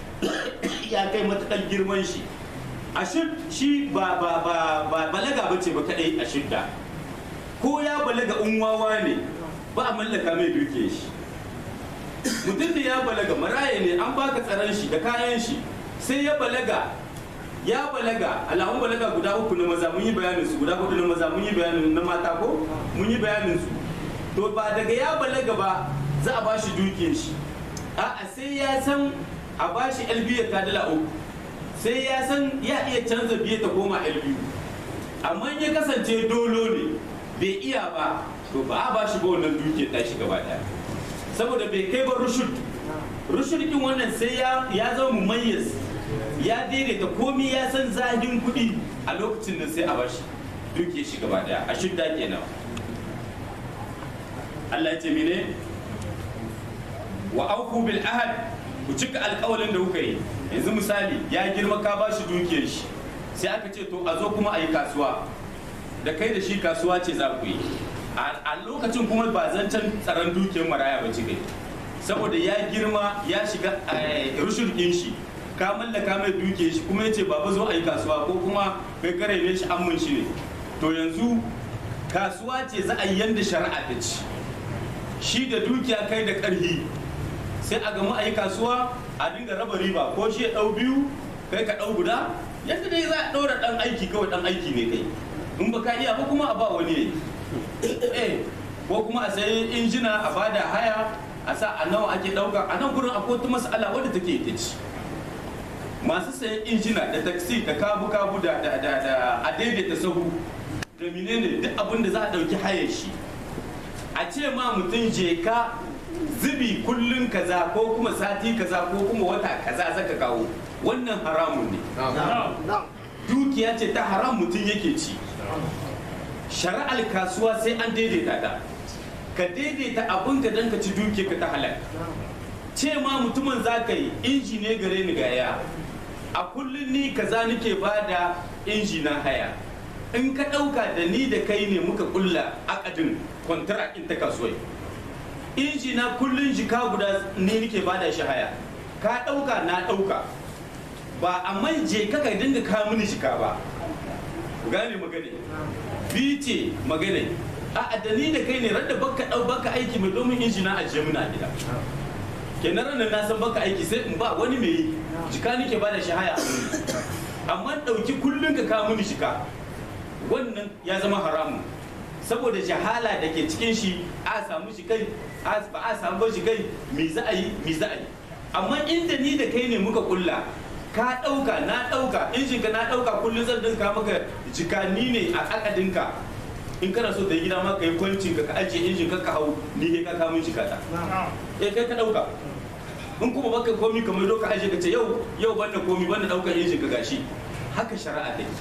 ya kai matakan girman shi a shi ba ba ba ba balaga bace ba kadai a shidda ko ya balaga unwawa ne ba a mallaka mai duke shi mutum da ya balaga maraye ne an baka tsaron shi da kayan shi sai ya balaga ya balaga alamun balaga guda uku na maza mun yi bayanin su guda hudu na maza mun yi bayanin na mata ko mun yi bayanin su to ba daga ya balaga ba za a bashi dukiyar shi a'a sai ya san a bashi elbiya ta dala uku sai ya san ya iya canza biye ta koma elbiyu amma in ya kasance dolo ne bai iya ba to ba a ba shi ba wannan dukiyar tashi gaba daya saboda bai kai ba rushud rushud din wannan sai ya ya zama mumayyiz ya daidaita komi ya san zahin kuɗi a lokacin nan sai a bashi dukiyar shi gaba daya a shudda kenan Allah ya ce mene wa auku bil ahad ku cika alƙawalin da kuka yi yanzu misali ya girma ka bashi dukiyar shi sai aka ce to a zo kuma a yi kasuwa da kai da shi kasuwa ce za ku yi a lokacin kuma ba zancen tsaron dukiyar maraya ba ci kai saboda ya girma ya shiga rushin ɗin shi ka mallaka mai dukiyar shi kuma ya ce baba zo a yi kasuwa ko kuma kai kare ne shi an shi ne to yanzu kasuwa ce za a yi yanda shari'a ta ci shi da dukiya kai da ƙarhi sai a gamu a yi kasuwa a dinga raba riba ko shi ya ɗau biyu kai ka ɗau guda yadda dai za a ɗora ɗan aiki kawai ɗan aiki ne kai in ba ka iya ba kuma a ba wani eh ko kuma a sayi injina a bada haya a sa a nawa ake ɗauka a nan gurin akwai wata mas'ala wadda take ita ci masu sayan injina da taksi da kabu kabu da da da da a daidaita sahu da menene duk abin da za a ɗauki hayar shi a ce ma mutum je ka zubi kullun kaza ko kuma sati kaza ko kuma wata kaza zaka kawo wannan haramun ne dukiya ce ta haram mutum yake ci shari'ar kasuwa sai an daidaita ta ka daidaita abin ka dan ka ci dukiya ka ta halal ce ma mutumin za ka yi inji ne gare ni gaya a kullum ni kaza nake bada inji na haya in ka ɗauka da ni da kai ne muka kulla akadin kwantarakin ta kasuwai inji na kullun jika guda ne nake bada shi haya ka ɗauka na ɗauka ba a je ka ka dinga kawo mini jika ba gane magane bi ce magane a da ni da kai ne radda baka ɗau baka aiki mai domin inji na ajiye muna gida kenan ranar na san baka aiki sai in ba wani mai yi jika nake bada shi haya amma ɗauki kullun ka kawo mini jika wannan ya zama haramun saboda jahala da ke cikin shi a samu shi kai ba a samu shi kai me za a yi me za a yi amma inda ni da kai ne muka kulla ka ɗauka na ɗauka injin ka na ɗauka kullum zan dinka maka jika ni ne a akadinka in kana so da gida ma ka yi kwancin ka ka ajiye injin ka ka hau ni ne ka kamun jika ta eh kai ka ɗauka in kuma baka komi kamar doka ajiye ka ce yau yau banda komi banda ɗaukar injin ka gashi haka shari'a take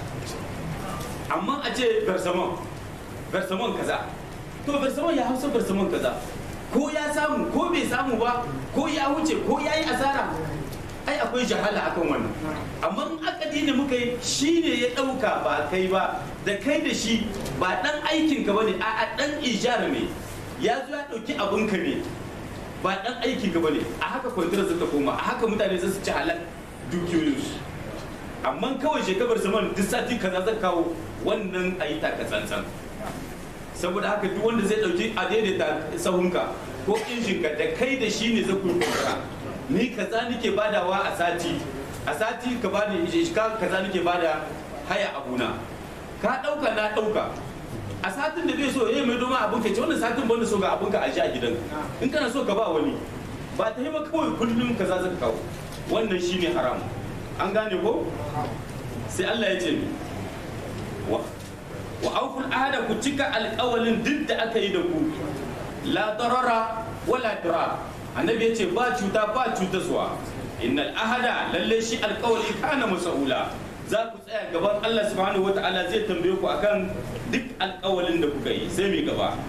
amma a ce bersaman bersaman kaza to bersaman ya hausa bersaman kaza ko ya samu ko bai samu ba ko ya wuce ko ya yi asara ai akwai jahala akan wannan amma in akadi ne muka yi shi ne ya ɗauka ba kai ba da kai da shi ba ɗan aikin ka bane a ɗan ijar ne ya zo ya ɗauki abin ka ne ba ɗan aikin ka bane a haka kwantar zata koma a haka mutane za su ci halal dukiyoyinsu amma kawai shekabar zaman duk sati kaza zan kawo wannan a yi taka tsantsan saboda haka duk wanda zai dauki a daidaita sahunka ko injinka da kai da shi ne zai kurkura ni kaza nake badawa a sati a sati ka bani ka kaza nake bada haya abuna ka dauka na dauka a satin da bai so yayi mai doma abun ka ce wannan satin banda so ga abun ka a ji a gidan in kana so ka ba wani ba ta yi ba kawai kullum kaza zaka kawo wannan shine haram an gane ko sai Allah ya ce ni wa auful ahada ku cika alƙawalin duk da aka yi da ku la darara wala dirar annabi ya ce ba cuta ba cuta zuwa innal ahada lalle shi alƙawali kana masaula za ku tsaya gaban Allah subhanahu wata'ala zai tambaye ku akan duk alƙawalin da kuka yi sai mai gaba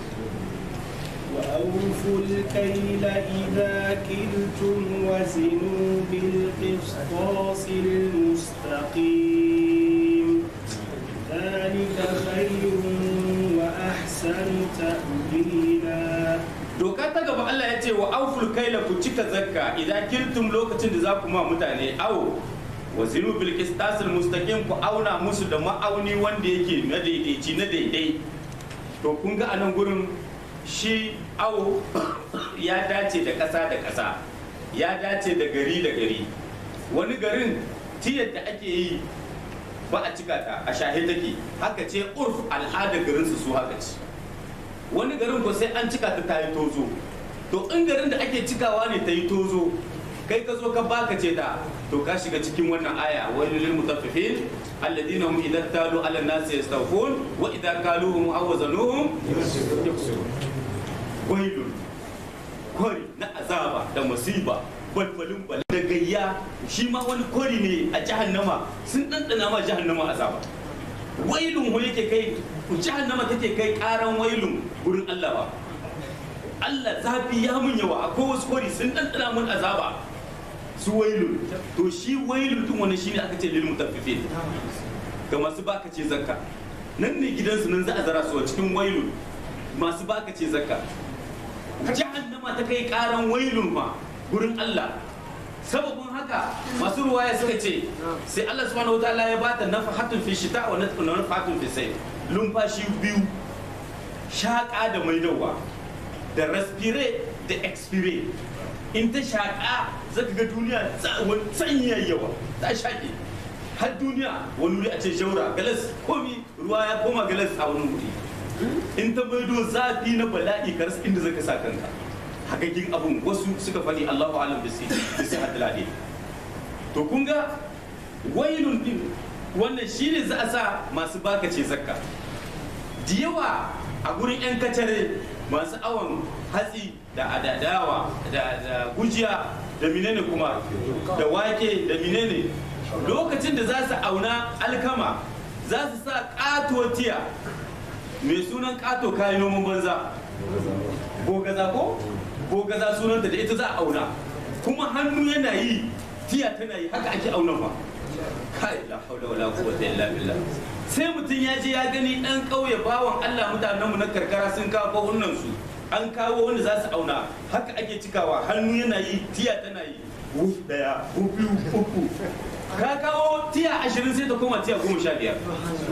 وأوفوا الكيل إذا كلتم وزنوا بالقسطاس المستقيم ذلك خير وأحسن تأويلا doka ta gaba Allah ya ce wa auful kaila ku cika zakka idan kiltum lokacin da za ku ma mutane awo wa zinu bil qistasil mustaqim ku auna musu da ma'auni wanda yake na daidaici na daidai to kun ga anan gurin shi awo ya dace da ƙasa da ƙasa ya dace da gari da gari wani garin tiyar da ake yi ba a cika ta a shahe take haka ce urf al'ada garinsu su haka ce wani garin ko sai an cika ta ta yi tozo to in garin da ake cikawa ne ta yi tozo kai ka zo ka baka ce ta to ka shiga cikin wannan aya wani lil mutaffifin alladina hum idan talu ala nasi yastawfun wa idan kaluhum aw wazanuhum yuksirun wailun kwari na azaba da musiba balbalin bal da gayya shi ma wani kwari ne a jahannama sun ɗanɗana ma jahannama azaba wailun ho yake kai jahannama take kai karan wailun gurin Allah ba Allah zafi ya mun yawa akwai wasu kwari sun ɗanɗana mun azaba su wailun to shi wailun tun wani shine aka ce lil mutaffifin ga masu baka ce zakka nan ne gidansu nan za a zara su a cikin wailun masu baka ce zakka jahannama ta kai karan wailun ma gurin Allah sababin haka masu ruwaya suka ce sai Allah subhanahu wataala ya bata nafahatun fi shita wa nafahatun fi sai lumfashi biyu shaƙa da maidawa da respire da expire in ta shaƙa zaka ga duniya sanyi yawa ta shaƙe har duniya wani wuri a ce jaura galas komi ruwa ya koma galas a wani wuri in ta maido zafi na bala'i karas inda zaka sa kanka hagagin abun wasu suka faɗi Allahu alam bisi bisi hadlade to kun ga wailun din wannan shine za a sa masu baka ce zakka da yawa a gurin yan kacare masu awon hatsi da adadawa da gujiya da menene kuma da wake da menene lokacin da za su auna alkama za su sa katotiya mai sunan kato kayan noman banza gogaza ko gogaza sunanta da ita za a auna kuma hannu yana yi tiya tana yi haka ake auna ba kai la haula wala quwwata illa billah sai mutum ya je ya gani dan kauye bawan Allah mutanenmu na karkara sun kawo kawunan su an kawo wanda za su auna haka ake cikawa hannu yana yi tiya tana yi wuf daya wuf biyu uku ka kawo tiya ashirin sai ta koma tiya goma sha biyar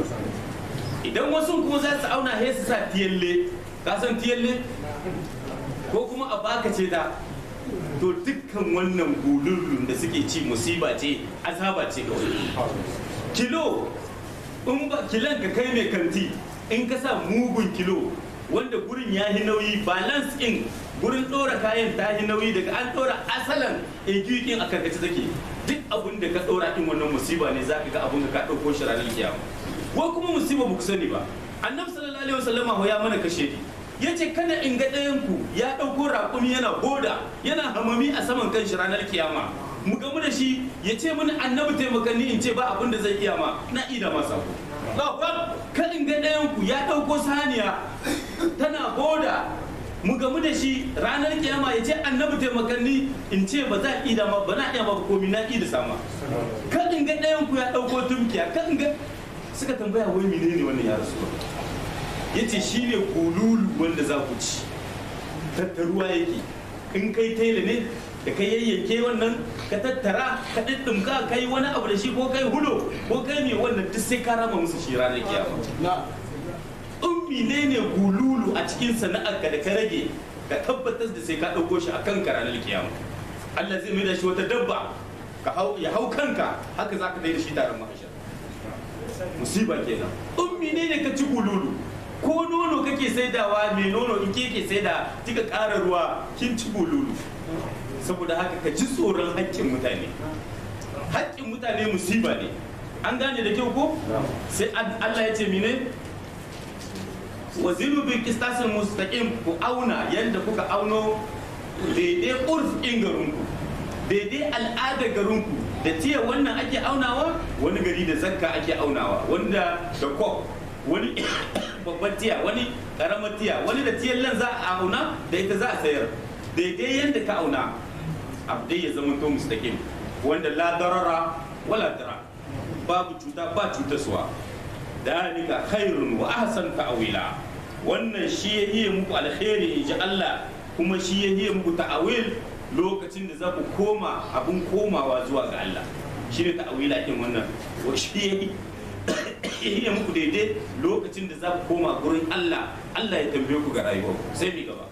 idan wasu kuma za su auna sai su sa tiyalle ka san tiyalle ko kuma a baka ce ta to dukkan wannan gulullun da suke ci musiba ce azaba ce kawai kilo in ba kilon ka kai mai kanti in ka sa mugun kilo wanda gurin ya yi nauyi balance in gurin ɗora kayan ta yi nauyi daga an ɗora asalan igiyoyin a karkace take duk abin da ka ɗora in wannan musiba ne za ka ga abin da ka ɗauko shi ranar kiyama ko kuma musiba ba ku sani ba annabi sallallahu alaihi wasallama ya mana kashe ni ya ce kada in ga ɗayanku ya ɗauko raƙumi yana goda yana hamami a saman kan shi ranar kiyama mu gamu da shi ya ce mini annabi taimakanni in ce ba abin da zai iya ma na ida masa ko kada in ga ɗayanku ya ɗauko saniya tana goda mu gamu da shi ranar kiyama ya ce annabi taimakanni in ce ba za a ida ma ba na iya ma komi na ida sama kada in ga ɗayanku ya ɗauko tumkiya kada in ga suka tambaya wai menene wannan ya rasu ya ce shi ne kululu wanda za ku ci tattaruwa yake in kai taila ne da kai yayyanke wannan ka tattara ka ɗiɗɗumka ka yi wani abu da shi ko kai hulo ko kai ne wannan duk sai ka rama musu shi ranar kiyama ummi ne ne kululu a cikin sana'arka da ka rage ka tabbatar da sai ka ɗauko shi a kanka ranar kiyama Allah zai mai da shi wata dabba ya hau kanka haka za ka da shi taron mahashar musiba kenan ummi ne ne ka ci kululu ko nono kake saidawa mai nono in ke ke saida kika ƙara ruwa kin ci bululu saboda haka ka ji tsoron haƙƙin mutane haƙƙin mutane musiba ne an gane da kyau ko sai Allah ya ce mine waziru bi qistasil mustaqim ku auna yanda kuka auno daidai urf in garinku daidai al'adar garinku da tiya wannan ake aunawa wani gari da zakka ake aunawa wanda da kok wani babban tiya wani karamar tiya wani da tiyan lan za a auna da ita za a sayar daidai yadda ka auna abdai ya zama to mustaqim wanda la darara wala dara babu cuta ba cutaswa dalika khairun wa ahsan ta'wila wannan shi ya iya muku alkhairi inji Allah kuma shi ya iya muku ta'awil lokacin da za ku koma abun komawa zuwa ga Allah shi ne ta'awila din wannan shi ya iya muku daidai lokacin da za ku koma gurin Allah Allah ya tambaye ku ga rayuwa sai mi gaba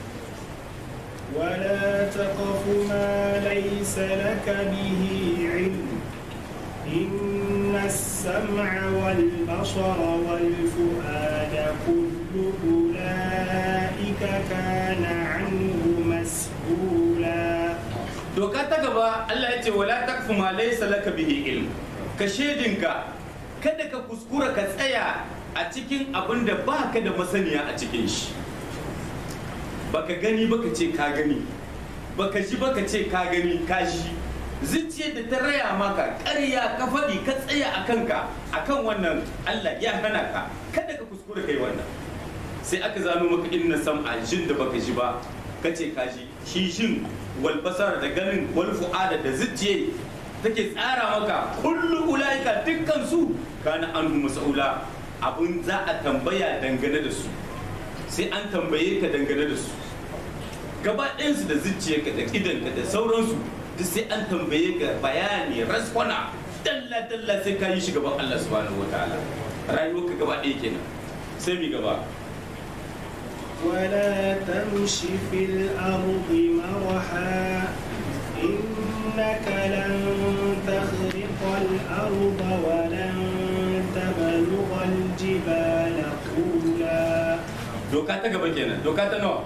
ولا تقف ما ليس لك به علم إن السمع والبصر والفؤاد كل أولئك كان عنه مسؤولا doka ta gaba Allah ya ce wala takfu ma laysa laka bihi ilm ka shedinka kada ka kuskura ka tsaya a cikin abin da baka da masaniya a cikin shi baka gani baka ce ka gani baka ji baka ce ka gani ka shi zuciyar da ta raya maka ƙarya ka faɗi ka tsaya a kanka akan wannan Allah ya hana ka kada ka kuskura kai wannan sai aka zano maka inna sam'a jin da baka ji ba ka ce ka ji shi shin wal basar da ganin wal fu'ada da zuciye take tsara maka kullu ulaika dukkan su kana anhu mas'ula abun za a tambaya dangane da su sai an tambaye ka dangane da su gaba ɗayansu da zuciyarka da idanka da sauransu duk sai an tambaye ka bayani raskwana dalla dalla sai ka yi shi gaban Allah subhanahu wataala rayuwarka gaba ɗaya kenan sai mi gaba ولا تمش في الأرض مرحا إنك لن تخرق الأرض ولن تبلغ الجبال طولا doka ta gaba kenan doka ta nawa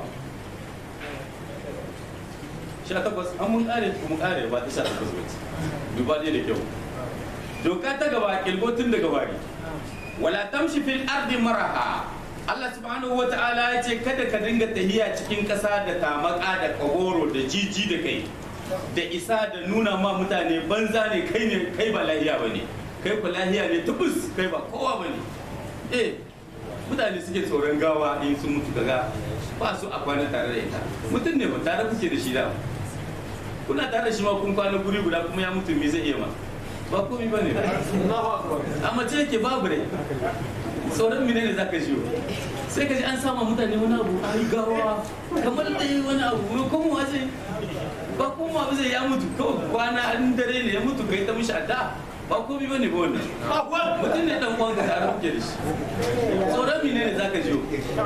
sha takwas an mun kare ko mun kare ba ta sha takwas ba ce duba dai da kyau doka ta gaba kilgo tun daga bari wala tamshi fil ardi maraha Allah subhanahu wata'ala ya ce kada ka dinga tahiya cikin ƙasa da tamaka da kagoro da jiji da kai da isa da nuna ma mutane banza ne kai ne kai ba lahiya ba ne kai ku lahiya ne tubus kai ba kowa ba ne eh mutane suke tsoron gawa in sun mutu kaga ba su a kwana tare da ita mutum ne ba tare kuke da shi da kuna tare da shi ma kun kwana guri guda kuma ya mutu me zai iya ma ba komai ba ne a mace yake babu rai tsoron mine ne zaka jiyo sai ka ji an sama mutane wani abu ai gawa kamar da yi wani abu mai kuma wace ba kuma abu zai ya mutu kawai kwana an dare ne ya mutu kai ta mishi adda ba komai bane ba wannan mutum ne dan uwan ka tare kuke da shi tsoron mine ne zaka jiyo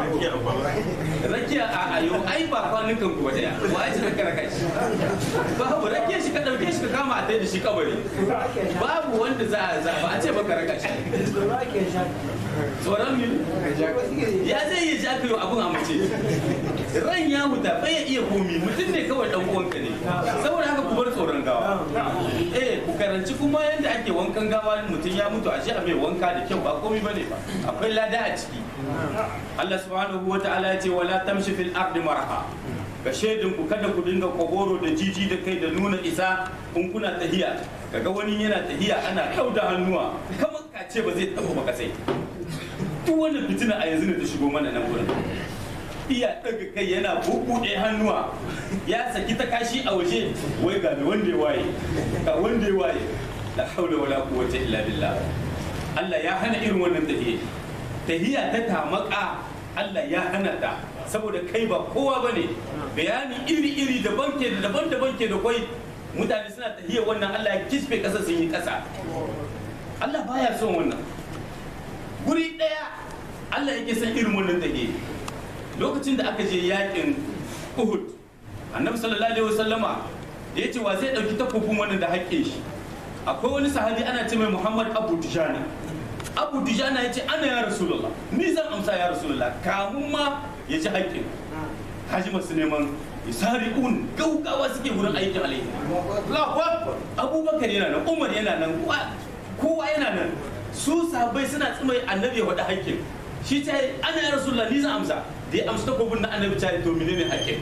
rakiya a ayo ai ba kwanukan ku ba daya wa ya ce ka raka shi babu rakiya shi ka dauke shi ka kama a tai da shi kabari babu wanda za a ba a ce baka raka shi tsoron mine ya zai yi ja kayo abun a mace ran ya huta bai ya iya komi mutum ne kawai dan uwanka ne saboda haka ku bar tsoron gawa eh ku karanci kuma yadda ake wankan gawa mutum ya mutu a shi a mai wanka da kyau ba komi bane ba akwai lada a ciki Allah subhanahu wa ta'ala ya ce wala tamshi fil ardi marha ka shaidin ku kada ku dinga kogoro da jiji da kai da nuna isa in kuna tahiya kaga wani yana tahiya ana kauda hannuwa kamar kace ba zai taba ba sai duk wannan fitina a yanzu ne ta shigo mana nan gurin iya daga kai yana bubuɗe hannuwa ya saki ta kashi a waje wai ga wanda ya waye ga wanda ya waye la haula wala quwwata illa billah Allah ya hana irin wannan tahiya tahiya ta tamaka Allah ya hana ta saboda kai ba kowa bane bayani iri iri daban ke da daban daban ke da kwai mutane suna tahiya wannan Allah ya kisfe kasa sun yi kasa Allah baya son wannan guri daya Allah yake son irin wannan tahiya lokacin da aka je yakin Uhud annabi sallallahu alaihi wasallama da yace wa zai dauki takobin wannan da haƙƙin shi akwai wani sahabi ana ce mai Muhammad Abu Dujana Abu Dujana yace ana ya Rasulullah ni zan amsa ya Rasulullah kamun ma ya ji haƙƙin haji masu neman yasari'un gaugawa suke wurin aikin alaihi Allahu Akbar Abubakar yana nan Umar yana nan kowa yana nan su sahabbai suna tsimai annabi ya faɗi haƙƙin shi ta ana ya Rasulullah ni zan amsa da ya amsa takobin na annabi ta to menene haƙƙin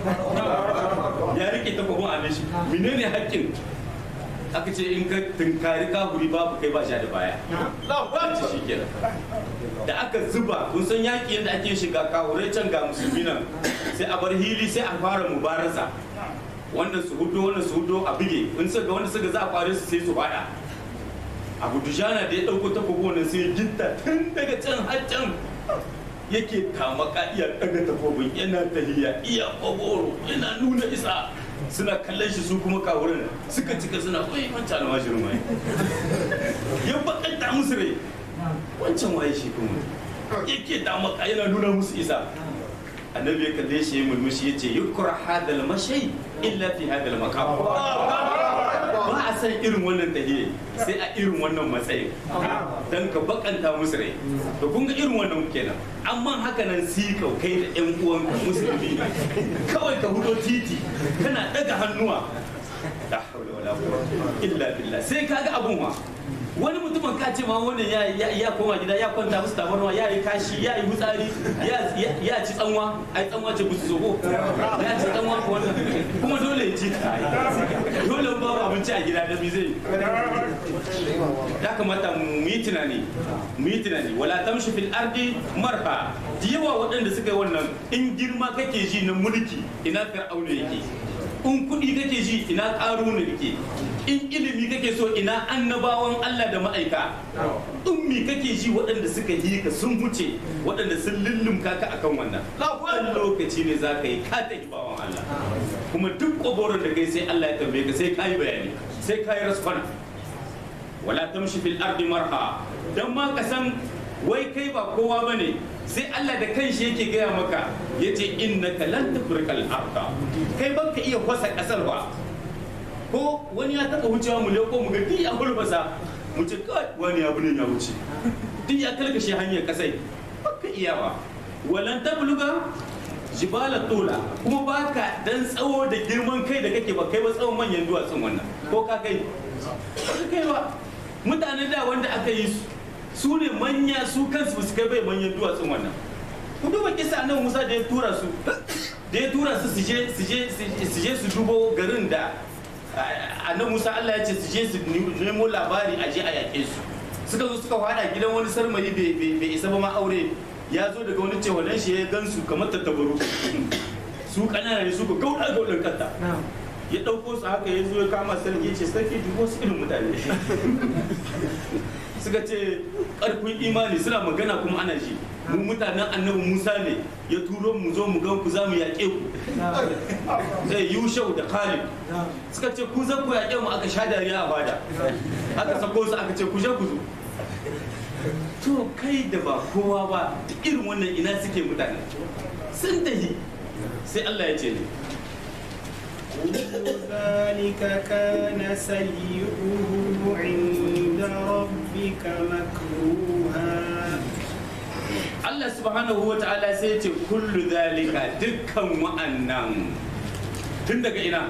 ya rike takobin annabi shi menene haƙƙin aka ce in ka tunkari kahuri babu kai ba sha da baya ci shi kenan da aka zuba kun san yaƙi yadda ake shiga kahurai can ga musulmi nan sai a bar hili sai a fara mubarasa wannan su hudo wannan su hudo a bige in suka wanda suka za a kware su sai su fada abu dujana da ya ɗauko takobi wannan sai gitta tun daga can har can yake tamaka iya daga takobin yana tahiya iya kogoro yana nuna isa suna kallon shi su kuma kawurin suka cika suna kai wancan almashirin mai ya bakanta musu rai wancan waye shi kuma yake tamaka yana nuna musu isa annabi ya kalle shi ya mulmushi ya ce yukra hadal mashai illa fi hadal maqam ba a san irin wannan tahiyya sai a irin wannan matsayin dan ka bakanta musu rai to kun ga irin wannan kenan amma haka nan si ka kai da yan uwan musulmi kawai ka hudo titi kana daga hannuwa la hawla wala quwwata illa billah sai kaga abun ma wani mutumin ka ce ma wannan ya ya- ya koma gida ya kwanta musu tabarma ya yi kashi ya yi hutsari ya- ya ya ci tsanwa ai tsanwa ce busu zogo ya ci tsanwa ko wannan kuma dole ya ci ta dole in babu abinci a gida da bi zai ya kamata mu yi tunani mu yi tunani wala tamshi fil ardi marha da yawa waɗanda suka yi wannan in girma kake ji na mulki ina fir'auna yake in kuɗi kake ji ina ƙaruna yake in ilimi kake so ina annabawan Allah da ma'aika in mi kake ji waɗanda suka yi ka sun wuce waɗanda sun lullumka ka akan wannan ɗan lokaci ne za ka yi ka ta bawan Allah kuma duk ƙoboron da kai sai Allah ya tambaye ka sai ka yi bayani sai ka yi raskwana wala tamshi fil ardi marha dan ma ka san wai kai ba kowa bane sai Allah da kanshi yake gaya maka yace innaka lan tafrikal arda kai ban ka iya kwasa kasar ba ko wani ya taba wucewa mu leko mu ga duk ya hulbasa mu ce kai wani abu ne ya wuce duk ya kalkashe hanyar kasai baka iya ba walan tabluga jibala tola kuma baka dan tsawo da girman kai da kake ba kai ba tsawon manyan duwatsun wannan ko ka kai ba ka kai ba mutanen da wanda aka yi su su ne manya su kansu ba su kai bai manyan duwatsun wannan ku duba kisa nan musa da ya tura su da ya tura su su je su je su je su dubo garin da annan musa allah ya ce su je su nemo labari a je a yaƙe su suka zo suka fada gidan wani sarmari bai isa ba ma aure ya zo daga wani cewa shi ya gansu kamar tattabaru su kanana ne su ka gauda gaudan kanta ya ɗauko su haka ya zo ya kama sarki ya ce sarki dubo su irin mutane suka ce ƙarfin imani suna magana kuma ana ji mu mutanen annabi musa ne ya turo mu zo mu gan ku za mu yaƙe ku zai yushau da khalid suka ce ku zan ku yaƙe mu aka sha dariya a bada aka sako su aka ce ku je ku zo to kai da ba kowa ba duk irin wannan ina suke mutane sun tahi sai Allah ya ce ne كل ذلك كان سيئه عند ربك مكروها Allah subhanahu wa ta'ala sai ce kullu zalika dukkan wa'annan tun daga ina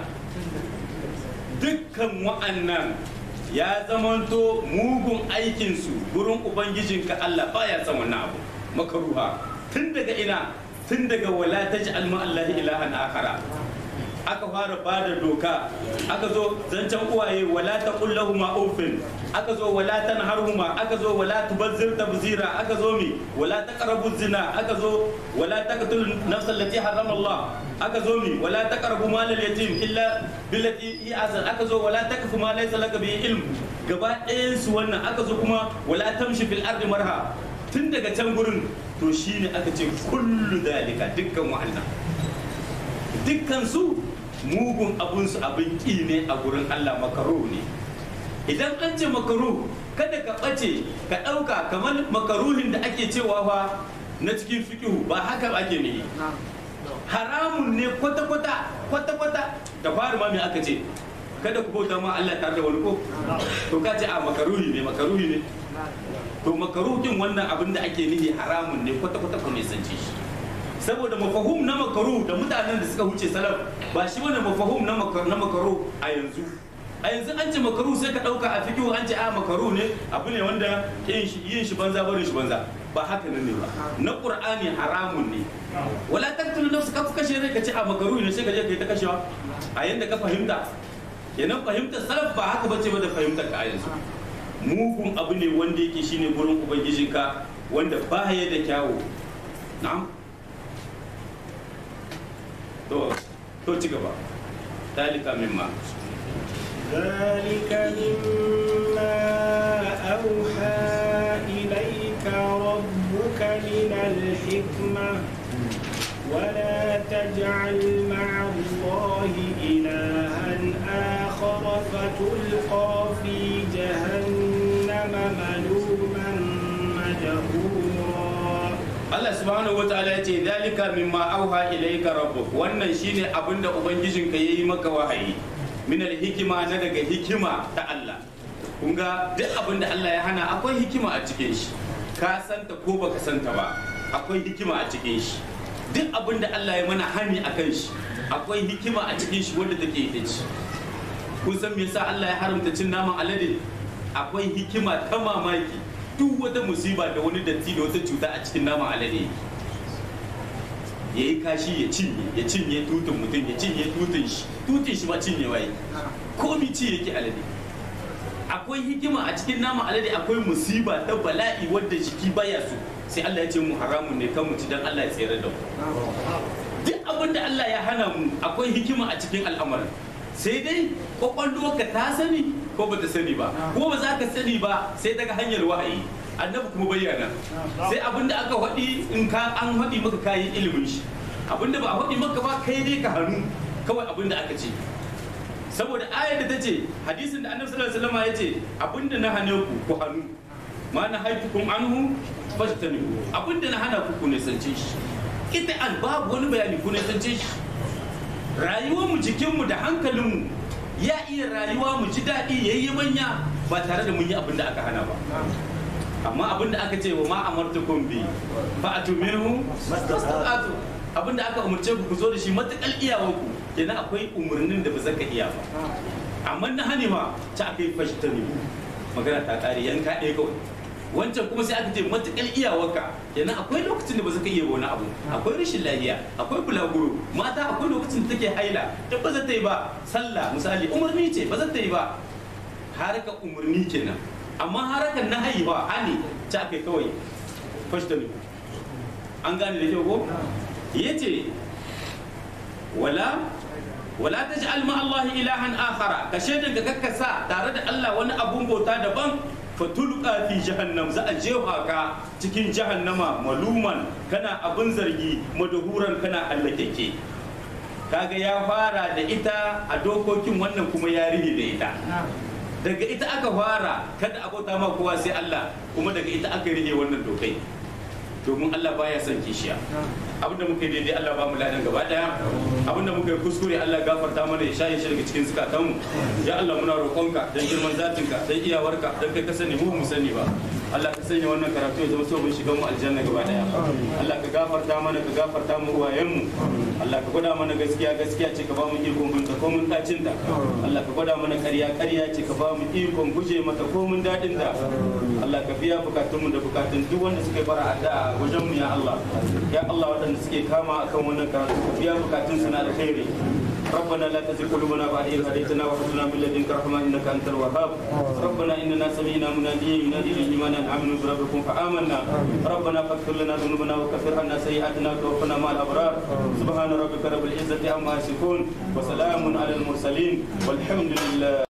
dukkan wa'annan ya zamanto mugun aikinsu gurin ubangijinka Allah baya son wannan abu makaruha tun daga ina tun daga wala taj'al ma Allah ilahan akhara aka fara ba da doka aka zo zancen uwaye wala ta kullahuma ufin aka zo wala tanharhuma aka zo wala tubazzir tabzira aka zo mi wala taqrabu zina aka zo wala taqtul nafsa allati harrama Allah aka zo mi wala taqrabu mal al yatim illa billati hi azan aka zo wala taqfu ma laysa laka bi ilm gaba ɗayan su wannan aka zo kuma wala tamshi fil ardi marha tun daga can gurin to shine aka ce kullu dalika dukkan wa'annan dukkan su mugun abunsu abin ƙi ne a gurin Allah makaru ne idan an ce makaru kada ka ɓace ka ɗauka kamar makaruhin da ake cewa fa na cikin fikihu ba haka ake ne haramun ne kwata-kwata kwata-kwata da fari ma me aka ce kada ku bauta ma Allah tare da wani ko to ka ce a makaruhi ne makaruhi ne to makaruhin wannan abin da ake nihi haramun ne kwata-kwata ku ne sance shi saboda mafahum na makaru da mutanen da suka wuce salaf ba shi wani mafahum na makaru a yanzu a yanzu an ce makaru sai ka dauka a fikihu an ce a makaru ne abu ne wanda yin shi banza barin shi banza ba haka nan ne ba na qur'ani haramun ne wala taqtulu nafsa ka kashe rai ka ce a makaru ne sai ka je kai ta kashewa a yanda ka fahimta kenan fahimtar salaf ba haka bace ba da fahimtar ka a yanzu mugun abu ne wanda yake shine gurin ubangijinka wanda ba ya da kyawu na'am to to ci gaba dalika mimma ذلك مما أوحى إليك ربك من الحكمة ولا تجعل مع الله إلها آخر فتلقى في جهنم ملوما مدحورا Allah subhanahu wa ta'ala ya ce dalika mimma auha ilayka rabbuk wannan shine abinda ubangijinka yayi maka wahayi min hikima na daga hikima ta Allah kun ga duk abinda Allah ya hana akwai hikima a cikin shi ka santa ko baka santa ba akwai hikima a cikin shi duk abinda Allah ya mana hani akan shi akwai hikima a cikin shi wanda take ita ce kun san me yasa Allah ya haramta cin naman alade akwai hikima ta mamaki duk wata musiba da wani datti da wata cuta a cikin naman alade ya yi kashi ya cinye ya cinye tutun mutum ya cinye tutun shi tutun shi ma cinye waye komi ci yake alade akwai hikima a cikin naman alade akwai musiba ta bala'i wadda jiki baya so sai Allah ya ce mu haramun ne kan mu ci dan Allah ya tsere da mu duk abin da Allah ya hana mu akwai hikima a cikin al'amarin sai dai kwakwalwarka ta sani ko bata sani ba ko ba za ka sani ba sai daga hanyar wahayi annabi kuma bayyana sai abin da aka faɗi in ka an faɗi maka kayi ilimin shi abin da ba a faɗi maka ba kai dai ka hannu kawai abin da aka ce saboda ayar da ta ce hadisin da annabi sallallahu alaihi wasallam ya ce abin da na hane ku ku hannu ma na haitukum anhu fajtanibu abin da na hana ku ku nisance shi ita an babu wani bayani ku nisance shi rayuwarmu jikinmu da hankalinmu ya iya rayuwa mu ji daɗi ya yi manya ba tare da mun yi abin da aka hana ba amma abin da aka ce wa ma amartukum bi fa atuminhu mastata'tu abin da aka umarce ku ku zo da shi matakal iyawarku kenan akwai umarnin da ba zaka iya ba amma na hani ma ta aka yi fashtani magana ta kare yanka ɗaya kawai wancan kuma sai aka ce matakal iyawarka kenan akwai lokacin da ba zaka iya wani abu akwai rashin lafiya akwai bulaguro mata akwai lokacin da take haila duk ba za ta yi ba sallah misali umarni ce ba za ta yi ba haraka umarni kenan amma harakan na haihuwa hani ta kai kawai fashtani an gane da kyau ko ya ce wala wala ta ji'al ma Allah ilahan akhara ka shaidan ka kakkasa tare da Allah wani abun bauta daban fatulqa fi jahannam za a jefa ka cikin jahannama maluman kana abun zargi madahuran kana hallakeke kaga ya fara da ita a dokokin wannan kuma ya rige da ita daga ita aka fara kada abota ma kowa sai Allah kuma daga ita aka rige wannan dokai domin Allah baya son kishiya abinda muka yi daidai Allah ba mu ladan gaba daya abinda muka yi kuskure Allah gafarta mana ya shaye shi daga cikin zukatanmu ya Allah muna roƙonka dan girman zatinka dan iyawarka dan kai ka sani mu mu sani ba Allah ka sanya wannan karatu ya zama so mun shiga mu aljanna gaba daya Allah ka gafarta mana ka gafarta mu uwayenmu Allah ka gwada mana gaskiya gaskiya ce ka ba mu ikon binta ko mun dacin ta Allah ka gwada mana ƙarya ƙarya ce ka ba mu ikon guje mata ko mun dadin da Allah ka biya bukatunmu da bukatun duk wanda suka fara addu'a wajen mu ya Allah ya Allah waɗanda suke kama akan wannan karatu ka biya bukatun su na alkhairi ربنا لا تزغ قلوبنا بعد إذ هديتنا وهب لنا من لدنك رحمة إنك أنت الوهاب ربنا إننا سمعنا مناديا ينادي للإيمان أن آمنوا بربكم فآمنا ربنا فاغفر لنا ذنوبنا وكفر عنا سيئاتنا وتوفنا مع الأبرار سبحان ربك رب العزة عما يصفون وسلام على المرسلين والحمد لله